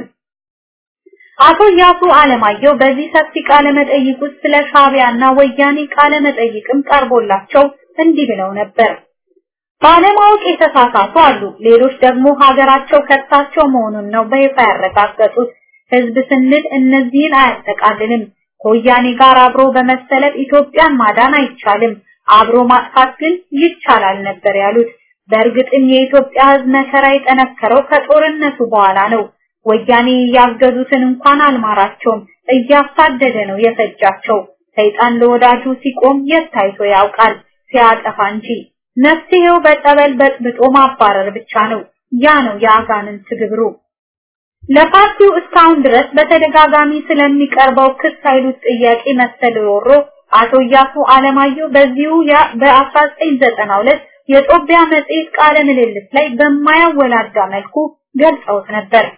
አቶ ያሱ አለማየሁ በዚህ ሰፊ ቃለ መጠይቅ ውስጥ ስለ ሻቢያና ወያኔ ቃለ መጠይቅም ቀርቦላቸው እንዲህ ብለው ነበር። ባለማወቅ የተሳሳቱ አሉ። ሌሎች ደግሞ ሀገራቸው ከታቸው መሆኑን ነው በይፋ ያረጋገጡት። ህዝብ ስንል እነዚህን አያጠቃልልም። ከወያኔ ጋር አብሮ በመሰለፍ ኢትዮጵያን ማዳን አይቻልም፣ አብሮ ማጥፋት ግን ይቻላል ነበር ያሉት። በእርግጥም የኢትዮጵያ ህዝብ መከራ የጠነከረው ከጦርነቱ በኋላ ነው። ወያኔ ያገዙትን እንኳን አልማራቸውም፣ እያሳደደ ነው የፈጃቸው። ሰይጣን ለወዳጁ ሲቆም የት ታይቶ ያውቃል? ሲያጠፋ እንጂ። መፍትሄው በጠበል በጥብጦ ማባረር ብቻ ነው። ያ ነው የአጋንንት ግብሩ። ለፓርቲው እስካሁን ድረስ በተደጋጋሚ ስለሚቀርበው ክስ ኃይሉት ጥያቄ መሰል ሮሮ አቶ እያሱ አለማየሁ በዚሁ በ1992 የጦቢያ መጽሔት ቃለ ምልልስ ላይ በማያወላዳ መልኩ ገልጸውት ነበር።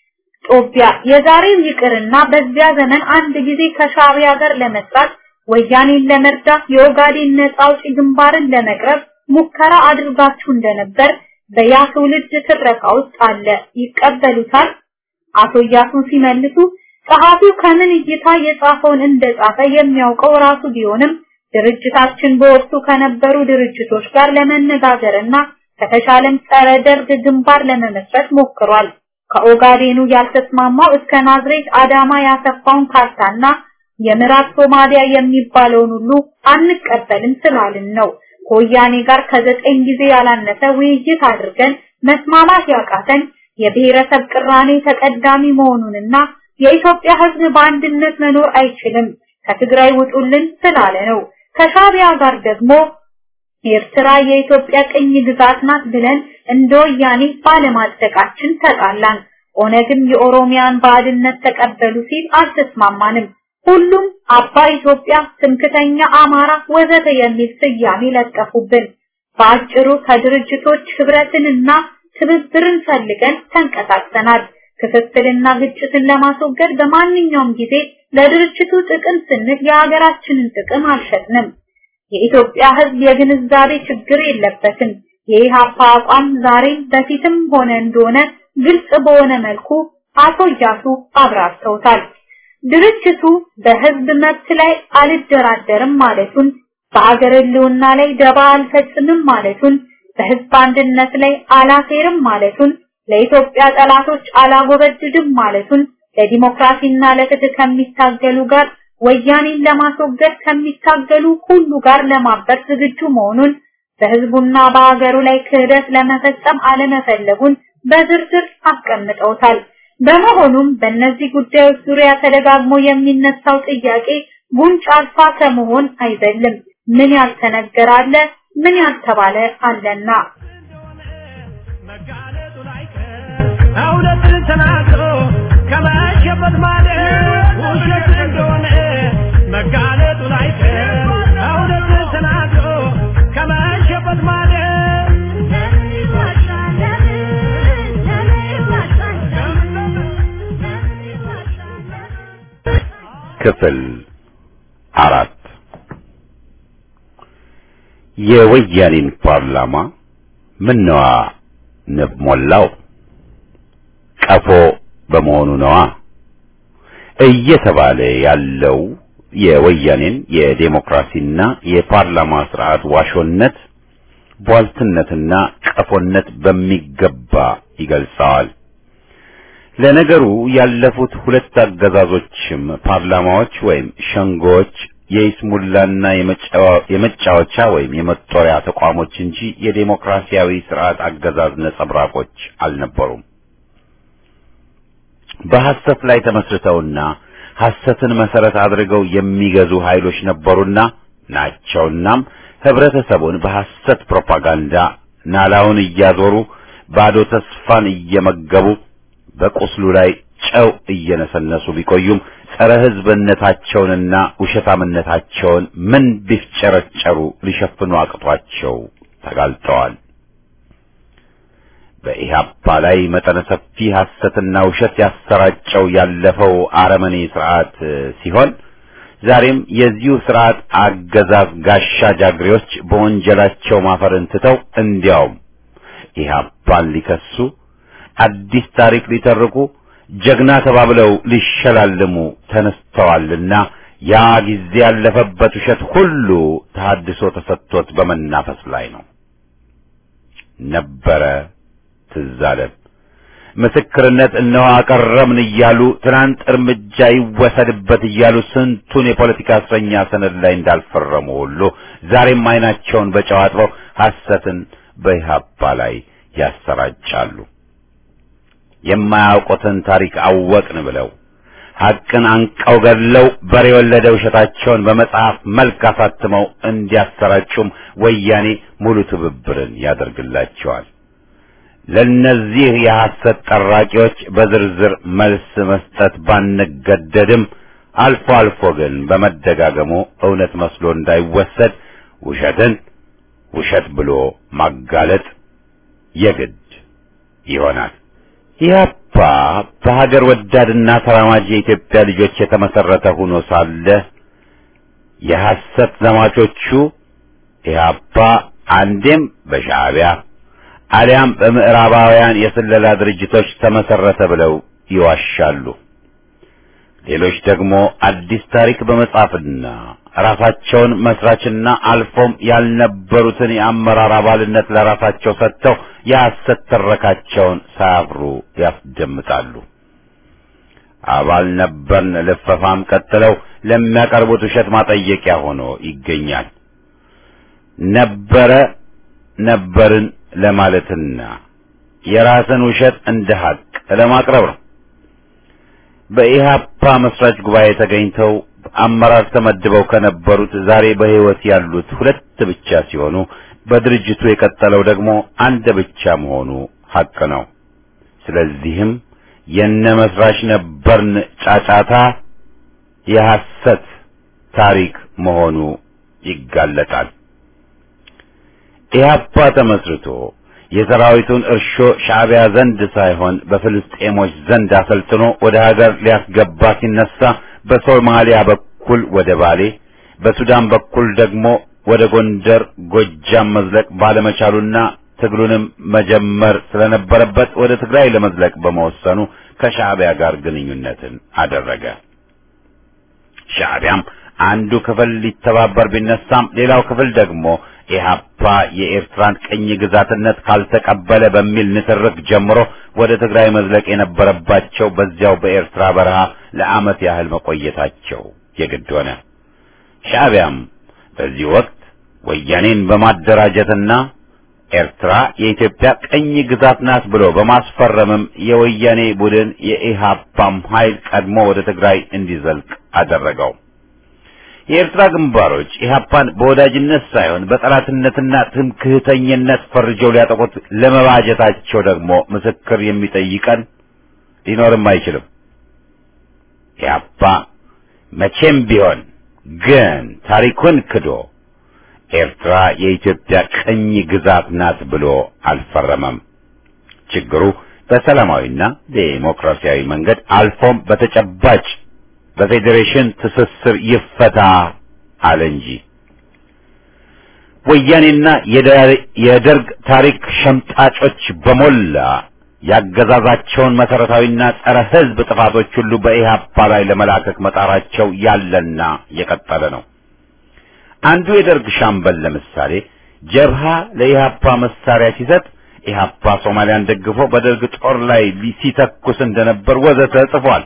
ጦቢያ የዛሬው ይቅርና በዚያ ዘመን አንድ ጊዜ ከሻቢያ ጋር ለመስራት ወያኔን ለመርዳት የኦጋዴን ነጻ አውጪ ግንባርን ለመቅረብ ሙከራ አድርጋችሁ እንደነበር በያ ትውልድ ትረካ ውስጥ አለ። ይቀበሉታል? አቶ እያሱን ሲመልሱ ጸሐፊው ከምን እይታ የጻፈውን እንደጻፈ የሚያውቀው ራሱ ቢሆንም ድርጅታችን በወቅቱ ከነበሩ ድርጅቶች ጋር ለመነጋገርና ከተሻለም ጸረ ደርግ ግንባር ለመመስረት ሞክሯል። ከኦጋዴኑ ያልተስማማው እስከ ናዝሬት አዳማ ያሰፋውን ካርታና የምዕራብ ሶማሊያ የሚባለውን ሁሉ አንቀበልም ስላልን ነው። ከወያኔ ጋር ከዘጠኝ ጊዜ ያላነሰ ውይይት አድርገን መስማማት ያቃተን የብሔረሰብ ቅራኔ ተቀዳሚ መሆኑንና የኢትዮጵያ ሕዝብ በአንድነት መኖር አይችልም ከትግራይ ውጡልን ስላለ ነው። ከሻቢያ ጋር ደግሞ ኤርትራ የኢትዮጵያ ቅኝ ግዛት ናት ብለን እንደ ወያኔ ባለማጽደቃችን ተጣላን። ኦነግም የኦሮሚያን ባዕድነት ተቀበሉ ሲል አልተስማማንም። ሁሉም አባ ኢትዮጵያ፣ ትምክተኛ አማራ ወዘተ የሚል ስያሜ ለጠፉብን። በአጭሩ ከድርጅቶች ህብረትንና ትብብርን ፈልገን ተንቀሳቅሰናል። ክፍፍልና ግጭትን ለማስወገድ በማንኛውም ጊዜ ለድርጅቱ ጥቅም ስንል የሀገራችንን ጥቅም አልሸጥንም። የኢትዮጵያ ህዝብ የግንዛቤ ችግር የለበትም። የኢሃፓ አቋም ዛሬም በፊትም ሆነ እንደሆነ ግልጽ በሆነ መልኩ አቶ እያሱ አብራርተውታል። ድርጅቱ በህዝብ መብት ላይ አልደራደርም ማለቱን፣ በአገር ህልውና ላይ ደባ አልፈጽምም ማለቱን፣ በህዝብ አንድነት ላይ አላፌርም ማለቱን፣ ለኢትዮጵያ ጠላቶች አላጎበድድም ማለቱን፣ ለዲሞክራሲና ለፍትህ ከሚታገሉ ጋር ወያኔን ለማስወገድ ከሚታገሉ ሁሉ ጋር ለማበር ዝግጁ መሆኑን በህዝቡና በሀገሩ ላይ ክህደት ለመፈጸም አለመፈለጉን በዝርዝር አስቀምጠውታል። በመሆኑም በእነዚህ ጉዳዮች ዙሪያ ተደጋግሞ የሚነሳው ጥያቄ ጉንጭ አልፋ ከመሆን አይዘልም። ምን ያልተነገረ አለ፣ ምን ያልተባለ አለና እውነትን ተናግሮ ከመሸበት ማለት ውሸት እንደሆነ መጋለጡ አይቀር። እውነትን ተናግሮ ከመሸበት ማለት ክፍል አራት የወያኔን ፓርላማ ምነዋ ንብ ሞላው ቀፎ በመሆኑ ነዋ እየተባለ ያለው የወያኔን የዴሞክራሲና የፓርላማ ስርዓት ዋሾነት ቧልትነትና ቀፎነት በሚገባ ይገልጸዋል። ለነገሩ ያለፉት ሁለት አገዛዞችም ፓርላማዎች ወይም ሸንጎዎች የይስሙላና የመጫወቻ ወይም የመጦሪያ ተቋሞች እንጂ የዴሞክራሲያዊ ስርዓት አገዛዝ ነጸብራቆች አልነበሩም። በሐሰት ላይ ተመስርተውና ሐሰትን መሰረት አድርገው የሚገዙ ኃይሎች ነበሩና ናቸውናም ህብረተሰቡን በሐሰት ፕሮፓጋንዳ ናላውን እያዞሩ ባዶ ተስፋን እየመገቡ በቁስሉ ላይ ጨው እየነሰነሱ ቢቆዩም ጸረ ህዝብነታቸውንና ውሸታምነታቸውን ምን ቢፍጨረጨሩ ሊሸፍኑ አቅቷቸው ተጋልጠዋል። በኢህአፓ ላይ መጠነ ሰፊ ሐሰትና ውሸት ያሰራጨው ያለፈው አረመኔ ስርዓት ሲሆን ዛሬም የዚሁ ስርዓት አገዛዝ ጋሻ ጃግሬዎች በወንጀላቸው ማፈርን ትተው እንዲያውም ኢህአፓን ሊከሱ አዲስ ታሪክ ሊተርኩ ጀግና ተባብለው ሊሸላልሙ ተነስተዋልና ያ ጊዜ ያለፈበት ውሸት ሁሉ ተሐድሶ ተሰጥቶት በመናፈስ ላይ ነው። ነበረ ትዝ አለን። ምስክርነት እነሆ አቀረብን እያሉ ትናንት እርምጃ ይወሰድበት እያሉ ስንቱን የፖለቲካ እስረኛ ሰነድ ላይ እንዳልፈረሙ ሁሉ ዛሬም ዓይናቸውን በጨው አጥበው ሐሰትን በኢህአፓ ላይ ያሰራጫሉ። የማያውቁትን ታሪክ አወቅን ብለው ሐቅን አንቀው ገድለው በሬ የወለደ ውሸታቸውን በመጽሐፍ መልክ አሳትመው እንዲያሰራጩም ወያኔ ሙሉ ትብብርን ያደርግላቸዋል። ለነዚህ የሐሰት ጠራቂዎች በዝርዝር መልስ መስጠት ባንገደድም አልፎ አልፎ ግን በመደጋገሙ እውነት መስሎ እንዳይወሰድ ውሸትን ውሸት ብሎ ማጋለጥ የግድ ይሆናል። ኢህአፓ በሀገር ወዳድና ተራማጅ የኢትዮጵያ ልጆች የተመሰረተ ሆኖ ሳለ የሐሰት ዘማቾቹ ኢህአፓ አንዴም በሻዕቢያ አሊያም በምዕራባውያን የስለላ ድርጅቶች ተመሰረተ ብለው ይዋሻሉ። ሌሎች ደግሞ አዲስ ታሪክ በመጻፍና ራሳቸውን መስራችና አልፎም ያልነበሩትን የአመራር አባልነት ለራሳቸው ሰጥተው የሐሰት ትረካቸውን ሳያፍሩ ያስደምጣሉ። አባል ነበርን ልፈፋም ቀጥለው ለሚያቀርቡት ውሸት ማጠየቂያ ሆኖ ይገኛል። ነበረ ነበርን ለማለትና የራስን ውሸት እንደ ሀቅ ለማቅረብ ነው። በኢህአፓ መስራች ጉባኤ ተገኝተው አመራር ተመድበው ከነበሩት ዛሬ በሕይወት ያሉት ሁለት ብቻ ሲሆኑ በድርጅቱ የቀጠለው ደግሞ አንድ ብቻ መሆኑ ሀቅ ነው። ስለዚህም የነ መስራች ነበርን ጫጫታ የሐሰት ታሪክ መሆኑ ይጋለጣል። ኢህአፓ ተመስርቶ የሰራዊቱን እርሾ ሻዕቢያ ዘንድ ሳይሆን በፍልስጤሞች ዘንድ አሰልጥኖ ወደ ሀገር ሊያስገባ ሲነሳ በሶማሊያ በኩል ወደ ባሌ፣ በሱዳን በኩል ደግሞ ወደ ጎንደር፣ ጎጃም መዝለቅ ባለመቻሉና ትግሉንም መጀመር ስለነበረበት ወደ ትግራይ ለመዝለቅ በመወሰኑ ከሻዕቢያ ጋር ግንኙነትን አደረገ። ሻዕቢያም አንዱ ክፍል ሊተባበር ቢነሳም ሌላው ክፍል ደግሞ ኢህአፓ የኤርትራን ቅኝ ግዛትነት ካልተቀበለ በሚል ንትርክ ጀምሮ ወደ ትግራይ መዝለቅ የነበረባቸው በዚያው በኤርትራ በረሃ ለዓመት ያህል መቆየታቸው የግድ ሆነ። ሻዕቢያም በዚህ ወቅት ወያኔን በማደራጀትና ኤርትራ የኢትዮጵያ ቅኝ ግዛት ናት ብሎ በማስፈረምም የወያኔ ቡድን የኢህአፓም ኃይል ቀድሞ ወደ ትግራይ እንዲዘልቅ አደረገው። የኤርትራ ግንባሮች ኢህአፓን በወዳጅነት ሳይሆን በጠላትነትና ትምክህተኝነት ፈርጀው ሊያጠቁት ለመባጀታቸው ደግሞ ምስክር የሚጠይቀን ሊኖርም አይችልም። ኢህአፓ መቼም ቢሆን ግን ታሪኩን ክዶ ኤርትራ የኢትዮጵያ ቅኝ ግዛት ናት ብሎ አልፈረመም። ችግሩ በሰላማዊና ዴሞክራሲያዊ መንገድ አልፎም በተጨባጭ በፌዴሬሽን ትስስር ይፈታ አለ እንጂ ወያኔና የደርግ ታሪክ ሸምጣጮች በሞላ ያገዛዛቸውን መሰረታዊና ጸረ ሕዝብ ጥፋቶች ሁሉ በኢህአፓ ላይ ለመላከክ መጣራቸው ያለና የቀጠለ ነው። አንዱ የደርግ ሻምበል ለምሳሌ ጀብሃ ለኢህአፓ መሳሪያ ሲሰጥ ኢህአፓ ሶማሊያን ደግፎ በደርግ ጦር ላይ ሲተኩስ እንደነበር ወዘተ ጽፏል።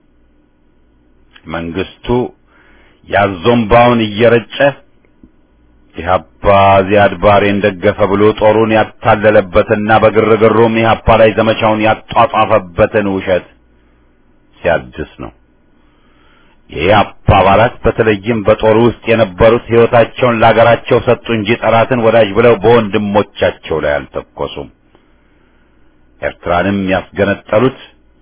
መንግስቱ ያዞምባውን እየረጨ ኢህአፓ ዚያድ ባሬን ደገፈ ብሎ ጦሩን ያታለለበትና በግርግሩም ኢህአፓ ላይ ዘመቻውን ያጧጧፈበትን ውሸት ሲያድስ ነው። የኢህአፓ አባላት በተለይም በጦሩ ውስጥ የነበሩት ሕይወታቸውን ለአገራቸው ሰጡ እንጂ ጠላትን ወዳጅ ብለው በወንድሞቻቸው ላይ አልተኮሱም። ኤርትራንም ያስገነጠሉት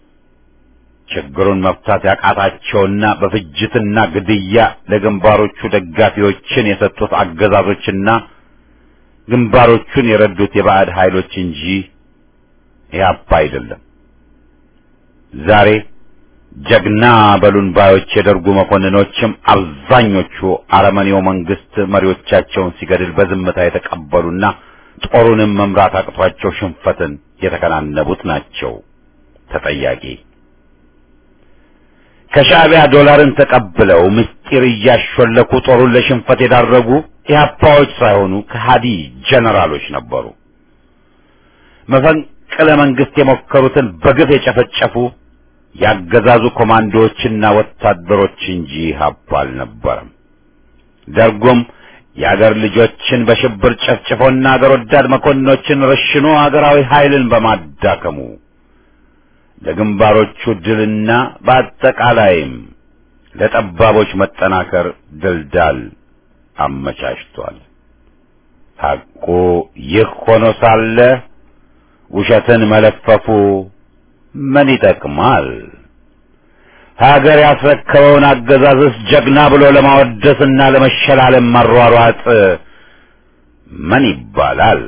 ችግሩን መፍታት ያቃታቸውና በፍጅትና ግድያ ለግንባሮቹ ደጋፊዎችን የሰጡት አገዛዞችና ግንባሮቹን የረዱት የባዕድ ኃይሎች እንጂ ኢህአፓ አይደለም። ዛሬ ጀግና በሉን ባዮች የደርጉ መኮንኖችም አብዛኞቹ አረመኔው መንግስት መሪዎቻቸውን ሲገድል በዝምታ የተቀበሉና ጦሩንም መምራት አቅቷቸው ሽንፈትን የተከናነቡት ናቸው ተጠያቂ። ከሻዕቢያ ዶላርን ተቀብለው ምስጢር እያሾለኩ ጦሩን ለሽንፈት የዳረጉ ኢህአፓዎች ሳይሆኑ ከሃዲ ጀነራሎች ነበሩ። መፈንቅለ መንግስት የሞከሩትን በግፍ የጨፈጨፉ ያገዛዙ ኮማንዶዎችና ወታደሮች እንጂ ኢህአፓ አልነበረም። ደርጉም የአገር ልጆችን በሽብር ጨፍጭፎና አገር ወዳድ መኮንኖችን ረሽኖ አገራዊ ኃይልን በማዳከሙ ለግንባሮቹ ድልና በአጠቃላይም ለጠባቦች መጠናከር ድልዳል አመቻችቷል። ሐቁ ይህ ሆኖ ሳለ ውሸትን መለፈፉ ምን ይጠቅማል? ሀገር ያስረከበውን አገዛዝስ ጀግና ብሎ ለማወደስና ለመሸላለም መሯሯጥ ምን ይባላል?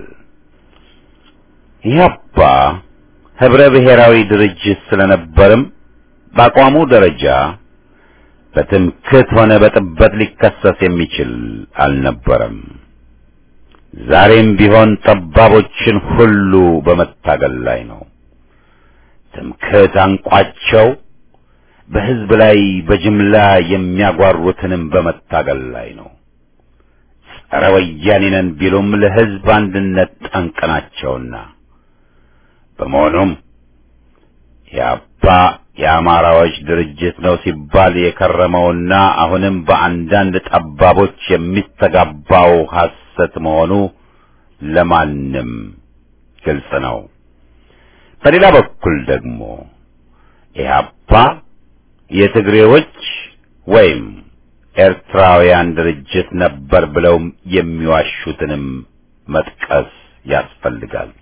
ኢህአፓ ህብረ ብሔራዊ ድርጅት ስለነበርም በአቋሙ ደረጃ በትምክህት ሆነ በጥበት ሊከሰስ የሚችል አልነበረም። ዛሬም ቢሆን ጠባቦችን ሁሉ በመታገል ላይ ነው። ትምክህት አንቋቸው በህዝብ ላይ በጅምላ የሚያጓሩትንም በመታገል ላይ ነው። ጸረ ወያኔ ነን ቢሉም ለህዝብ አንድነት ጠንቅ ናቸውና በመሆኑም የአባ የአማራዎች ድርጅት ነው ሲባል የከረመውና አሁንም በአንዳንድ ጠባቦች የሚስተጋባው ሐሰት መሆኑ ለማንም ግልጽ ነው። በሌላ በኩል ደግሞ ኢህአፓ የትግሬዎች ወይም ኤርትራውያን ድርጅት ነበር ብለው የሚዋሹትንም መጥቀስ ያስፈልጋል።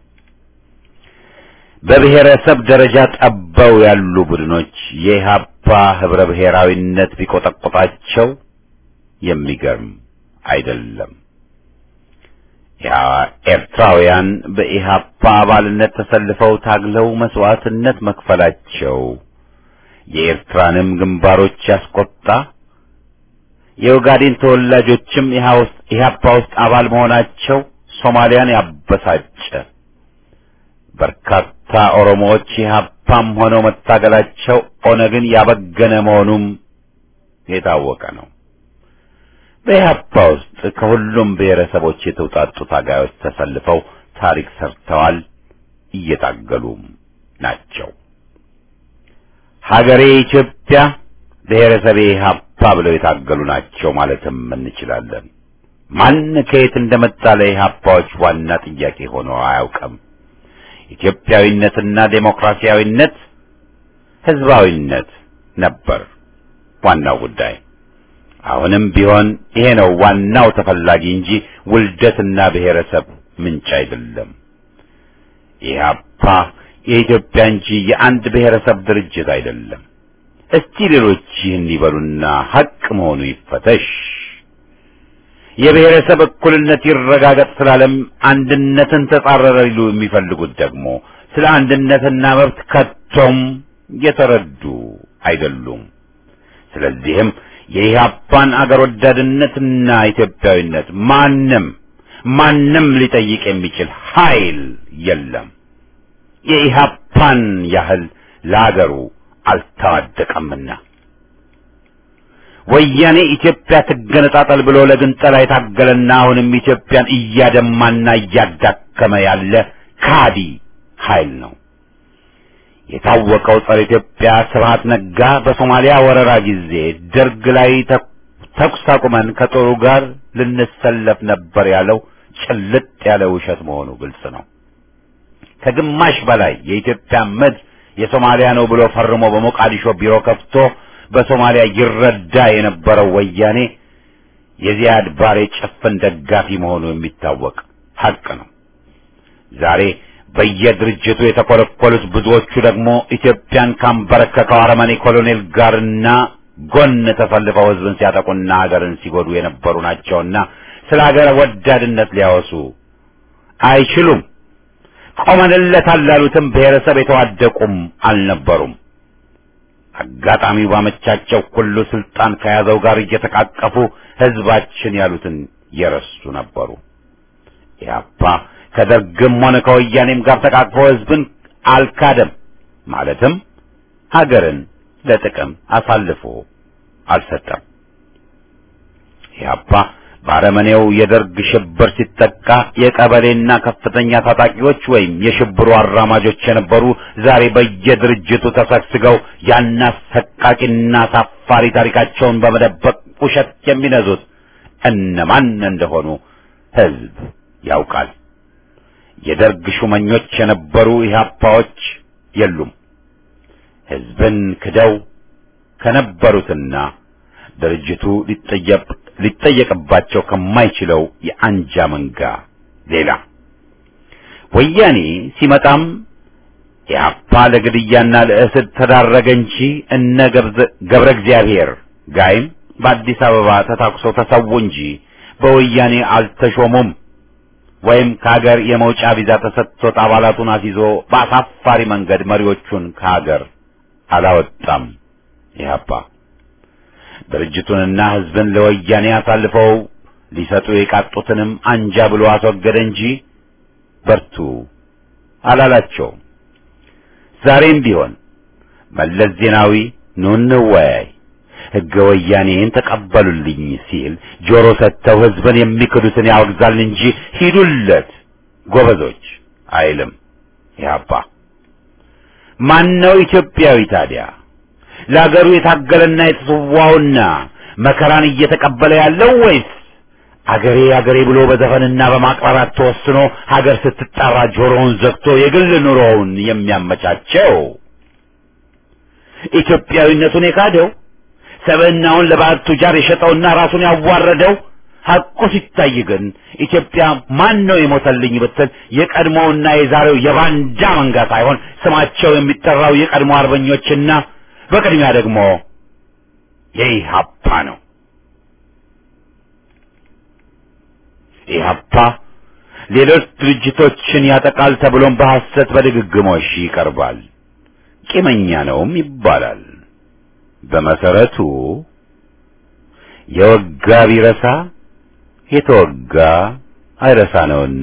በብሔረሰብ ደረጃ ጠበው ያሉ ቡድኖች የኢህአፓ ህብረ ብሔራዊነት ቢቆጠቆጣቸው የሚገርም አይደለም። ኤርትራውያን በኢህአፓ አባልነት ተሰልፈው ታግለው መስዋዕትነት መክፈላቸው የኤርትራንም ግንባሮች ያስቆጣ፣ የኦጋዴን ተወላጆችም ኢህአፓ ውስጥ አባል መሆናቸው ሶማሊያን ያበሳጨ፣ በርካታ ኦሮሞዎች ኢህአፓም ሆነው መታገላቸው ኦነግን ያበገነ መሆኑም የታወቀ ነው። በኢህአፓ ውስጥ ከሁሉም ብሔረሰቦች የተውጣጡ ታጋዮች ተሰልፈው ታሪክ ሰርተዋል፣ እየታገሉም ናቸው። ሀገሬ ኢትዮጵያ፣ ብሔረሰቤ ኢህአፓ ብለው የታገሉ ናቸው ማለትም እንችላለን። ማን ከየት እንደመጣ ለኢህአፓዎች ዋና ጥያቄ ሆኖ አያውቅም። ኢትዮጵያዊነትና ዴሞክራሲያዊነት፣ ህዝባዊነት ነበር ዋናው ጉዳይ። አሁንም ቢሆን ይሄ ነው ዋናው ተፈላጊ እንጂ ውልደትና ብሔረሰብ ምንጭ አይደለም። ኢህአፓ የኢትዮጵያ እንጂ የአንድ ብሔረሰብ ድርጅት አይደለም። እስቲ ሌሎች ይህን ይበሉና ሐቅ መሆኑ ይፈተሽ። የብሔረሰብ እኩልነት ይረጋገጥ ስላለም አንድነትን ተጻረረ ሊሉ የሚፈልጉት ደግሞ ስለ አንድነትና መብት ከቶም የተረዱ አይደሉም። ስለዚህም የኢህአፓን አገር ወዳድነትና ኢትዮጵያዊነት ማንም ማንም ሊጠይቅ የሚችል ኃይል የለም። የኢህአፓን ያህል ለአገሩ አልተዋደቀምና ወያኔ ኢትዮጵያ ትገነጣጠል ብሎ ለግንጠላ የታገለና አሁንም ኢትዮጵያን እያደማና እያዳከመ ያለ ካዲ ኃይል ነው። የታወቀው ጸረ ኢትዮጵያ ስብሐት ነጋ በሶማሊያ ወረራ ጊዜ ደርግ ላይ ተኩስ አቁመን ከጦሩ ጋር ልንሰለፍ ነበር ያለው ጭልጥ ያለ ውሸት መሆኑ ግልጽ ነው። ከግማሽ በላይ የኢትዮጵያ ምድር የሶማሊያ ነው ብሎ ፈርሞ በሞቃዲሾ ቢሮ ከፍቶ በሶማሊያ ይረዳ የነበረው ወያኔ የዚያድ ባሬ ጭፍን ደጋፊ መሆኑ የሚታወቅ ሀቅ ነው። ዛሬ በየድርጅቱ የተኮለኮሉት ብዙዎቹ ደግሞ ኢትዮጵያን ካንበረከከው አረመኔ ኮሎኔል ጋርና ጎን ተሰልፈው ህዝብን ሲያጠቁና ሀገርን ሲጎዱ የነበሩ ናቸውና ስለ ሀገር ወዳድነት ሊያወሱ አይችሉም። ቆመንለታል ላሉትም ብሔረሰብ የተዋደቁም አልነበሩም። አጋጣሚው ባመቻቸው ሁሉ ስልጣን ከያዘው ጋር እየተቃቀፉ ህዝባችን ያሉትን የረሱ ነበሩ። ኢህአፓ ከደርግም ሆነ ከወያኔም ጋር ተቃቅፎ ህዝብን አልካደም። ማለትም ሀገርን ለጥቅም አሳልፎ አልሰጠም። ኢህአፓ በአረመኔው የደርግ ሽብር ሲጠቃ የቀበሌና ከፍተኛ ታጣቂዎች ወይም የሽብሩ አራማጆች የነበሩ ዛሬ በየድርጅቱ ተሰግስገው ያን አሰቃቂና አሳፋሪ ታሪካቸውን በመደበቅ ውሸት የሚነዙት እነማን እንደሆኑ ህዝብ ያውቃል። የደርግ ሹመኞች የነበሩ ኢህአፓዎች የሉም። ህዝብን ክደው ከነበሩትና ድርጅቱ ሊጠየቅ ሊጠየቅባቸው ከማይችለው የአንጃ መንጋ ሌላ ወያኔ ሲመጣም ኢህአፓ ለግድያና ለእስር ተዳረገ እንጂ እነ ገብረ እግዚአብሔር ጋይም በአዲስ አበባ ተታኩሰው ተሰዉ እንጂ በወያኔ አልተሾሙም። ወይም ከሀገር የመውጫ ቪዛ ተሰጥቶት አባላቱን አስይዞ በአሳፋሪ መንገድ መሪዎቹን ከሀገር አላወጣም። ኢህአፓ ድርጅቱንና ህዝብን ለወያኔ አሳልፈው ሊሰጡ የቃጡትንም አንጃ ብሎ አስወገደ እንጂ በርቱ አላላቸውም። ዛሬም ቢሆን መለስ ዜናዊ ኑ እንወያይ፣ ህገ ወያኔን ተቀበሉልኝ ሲል ጆሮ ሰጥተው ህዝብን የሚክዱትን ያወግዛል እንጂ ሂዱለት ጎበዞች አይልም። ኢህአፓ ማነው ኢትዮጵያዊ ታዲያ? ለአገሩ የታገለና የተሰዋውና መከራን እየተቀበለ ያለው ወይስ አገሬ አገሬ ብሎ በዘፈንና በማቅራራት ተወስኖ ሀገር ስትጣራ ጆሮውን ዘግቶ የግል ኑሮውን የሚያመቻቸው? ኢትዮጵያዊነቱን የካደው ሰብዕናውን ለባዕድ ቱጃር የሸጠውና ራሱን ያዋረደው ሐቁ ሲታይ ግን ኢትዮጵያ ማን ነው የሞተልኝ ብትል የቀድሞውና የዛሬው የባንዳ መንጋ ሳይሆን ስማቸው የሚጠራው የቀድሞ አርበኞችና በቅድሚያ ደግሞ የኢህአፓ ነው። ኢህአፓ ሌሎች ድርጅቶችን ያጠቃል ተብሎም በሐሰት በድግግሞሽ ይቀርባል። ቂመኛ ነውም ይባላል። በመሰረቱ የወጋ ቢረሳ የተወጋ አይረሳ ነውና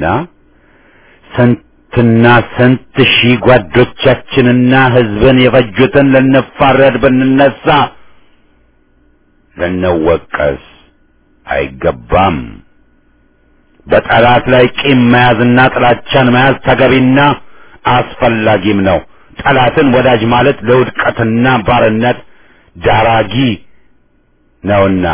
ስንትና ስንት ሺህ ጓዶቻችንና ህዝብን የፈጁትን ልንፋረድ ብንነሳ ልንወቀስ አይገባም። በጠላት ላይ ቂም መያዝና ጥላቻን መያዝ ተገቢና አስፈላጊም ነው። ጠላትን ወዳጅ ማለት ለውድቀትና ባርነት ዳራጊ ነውና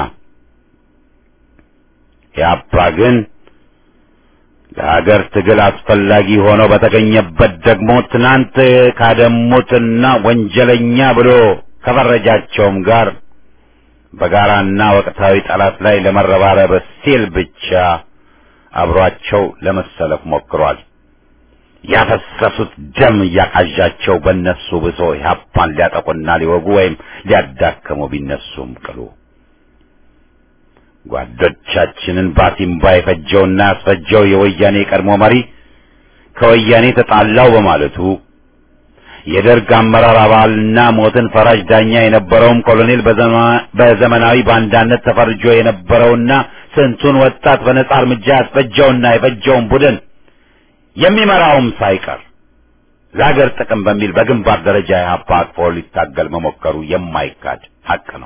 ያባ ግን ለሀገር ትግል አስፈላጊ ሆኖ በተገኘበት ደግሞ ትናንት ካደሙትና ወንጀለኛ ብሎ ከፈረጃቸውም ጋር በጋራና ወቅታዊ ጠላት ላይ ለመረባረብ ሲል ብቻ አብሯቸው ለመሰለፍ ሞክሯል። ያፈሰሱት ደም እያቃዣቸው በእነሱ ብሶ ኢህአፓን ሊያጠቁና ሊወጉ ወይም ሊያዳክሙ ቢነሱም ቅሉ ጓዶቻችንን ባሲምባ የፈጀውና ያስፈጀው የወያኔ ቀድሞ መሪ ከወያኔ ተጣላው በማለቱ የደርግ አመራር አባልና ሞትን ፈራጅ ዳኛ የነበረውም ኮሎኔል በዘመናዊ ባንዳነት ተፈርጆ የነበረውና ስንቱን ወጣት በነጻ እርምጃ ያስፈጀውና የፈጀውን ቡድን የሚመራውም ሳይቀር ለሀገር ጥቅም በሚል በግንባር ደረጃ ኢህአፓ አቅፎ ሊታገል መሞከሩ የማይካድ ሀቅ ነው።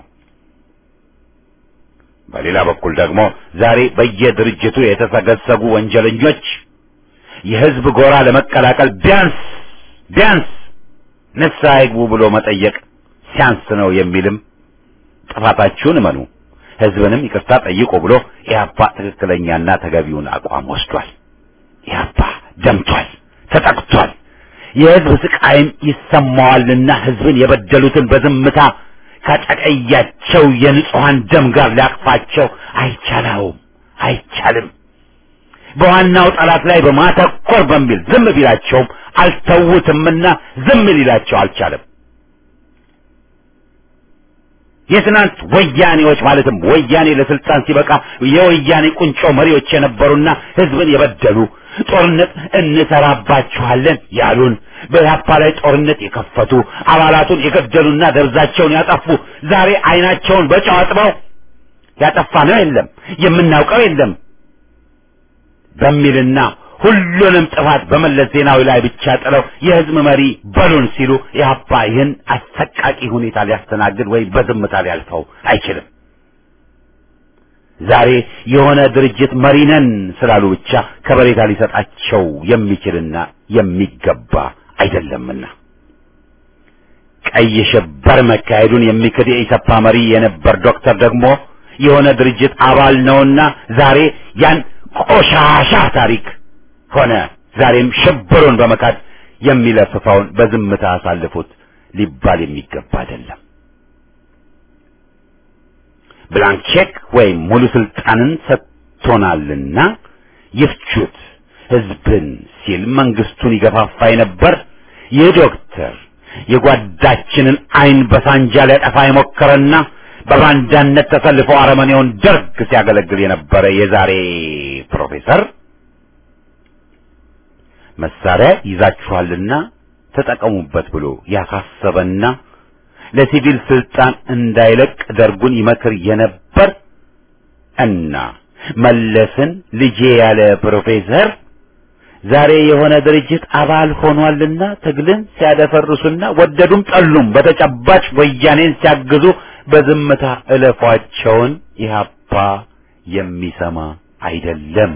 በሌላ በኩል ደግሞ ዛሬ በየድርጅቱ የተሰገሰጉ ወንጀለኞች የህዝብ ጎራ ለመቀላቀል ቢያንስ ቢያንስ ንስሐ ይግቡ ብሎ መጠየቅ ሲያንስ ነው የሚልም ጥፋታችሁን እመኑ፣ ህዝብንም ይቅርታ ጠይቁ ብሎ ኢህአፓ ትክክለኛና ተገቢውን አቋም ወስዷል። ኢህአፓ ደምቷል፣ ተጠቅቷል። የህዝብ ስቃይም ይሰማዋልና ህዝብን የበደሉትን በዝምታ ካጨቀያቸው የንጹሐን ደም ጋር ሊያቅፋቸው አይቻለውም፣ አይቻልም። በዋናው ጠላት ላይ በማተኮር በሚል ዝም ቢላቸውም አልተውትምና ዝም ሊላቸው አልቻለም። የትናንት ወያኔዎች ማለትም ወያኔ ለስልጣን ሲበቃ የወያኔ ቁንጮ መሪዎች የነበሩና ህዝብን የበደሉ ጦርነት እንሰራባችኋለን ያሉን በኢህአፓ ላይ ጦርነት የከፈቱ አባላቱን የገደሉና ደብዛቸውን ያጠፉ ዛሬ አይናቸውን በጨው አጥበው ያጠፋነው የለም የምናውቀው የለም በሚልና ሁሉንም ጥፋት በመለስ ዜናዊ ላይ ብቻ ጥለው የህዝብ መሪ በሉን ሲሉ ኢህአፓ ይህን አሰቃቂ ሁኔታ ሊያስተናግድ ወይም በዝምታ ሊያልፈው አይችልም። ዛሬ የሆነ ድርጅት መሪ ነን ስላሉ ብቻ ከበሬታ ሊሰጣቸው የሚችልና የሚገባ አይደለምና ቀይ ሽብር መካሄዱን የሚክድ የኢሰፓ መሪ የነበር ዶክተር ደግሞ የሆነ ድርጅት አባል ነውና ዛሬ ያን ቆሻሻ ታሪክ ሆነ ዛሬም ሽብሩን በመካድ የሚለፍፈውን በዝምታ አሳልፉት ሊባል የሚገባ አይደለም። ብላንክ ቼክ ወይም ሙሉ ስልጣንን ሰጥቶናልና ይፍቹት ህዝብን ሲል መንግስቱን ይገፋፋ የነበር ይህ ዶክተር የጓዳችንን አይን በሳንጃ ሊያጠፋ የሞከረና በባንዳነት ተሰልፎ አረመኔውን ደርግ ሲያገለግል የነበረ የዛሬ ፕሮፌሰር መሳሪያ ይዛችኋልና ተጠቀሙበት ብሎ ያሳሰበና ለሲቪል ስልጣን እንዳይለቅ ደርጉን ይመክር የነበር እና መለስን ልጄ ያለ ፕሮፌሰር ዛሬ የሆነ ድርጅት አባል ሆኗልና ትግልን ሲያደፈርሱና ወደዱም ጠሉም በተጨባጭ ወያኔን ሲያግዙ በዝምታ እለፏቸውን ኢህአፓ የሚሰማ አይደለም።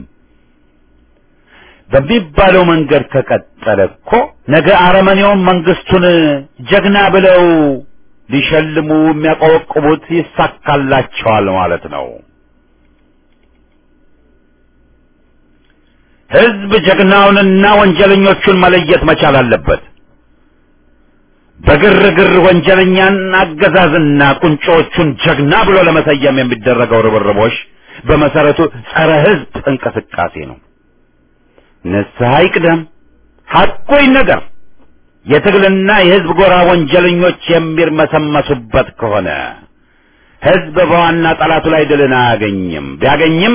በሚባለው መንገድ ከቀጠለ እኮ ነገ አረመኔውን መንግስቱን ጀግና ብለው ሊሸልሙ የሚያቆበቁቡት ይሳካላቸዋል ማለት ነው። ህዝብ ጀግናውንና ወንጀለኞቹን መለየት መቻል አለበት። በግርግር ወንጀለኛን አገዛዝና ቁንጮዎቹን ጀግና ብሎ ለመሰየም የሚደረገው ርብርቦሽ በመሰረቱ ጸረ ህዝብ እንቅስቃሴ ነው። ንስሐ ይቅደም፣ ሐቁ ይነገር። የትግልና የህዝብ ጎራ ወንጀለኞች የሚርመሰመሱበት ከሆነ ህዝብ በዋና ጠላቱ ላይ ድልን አያገኝም። ቢያገኝም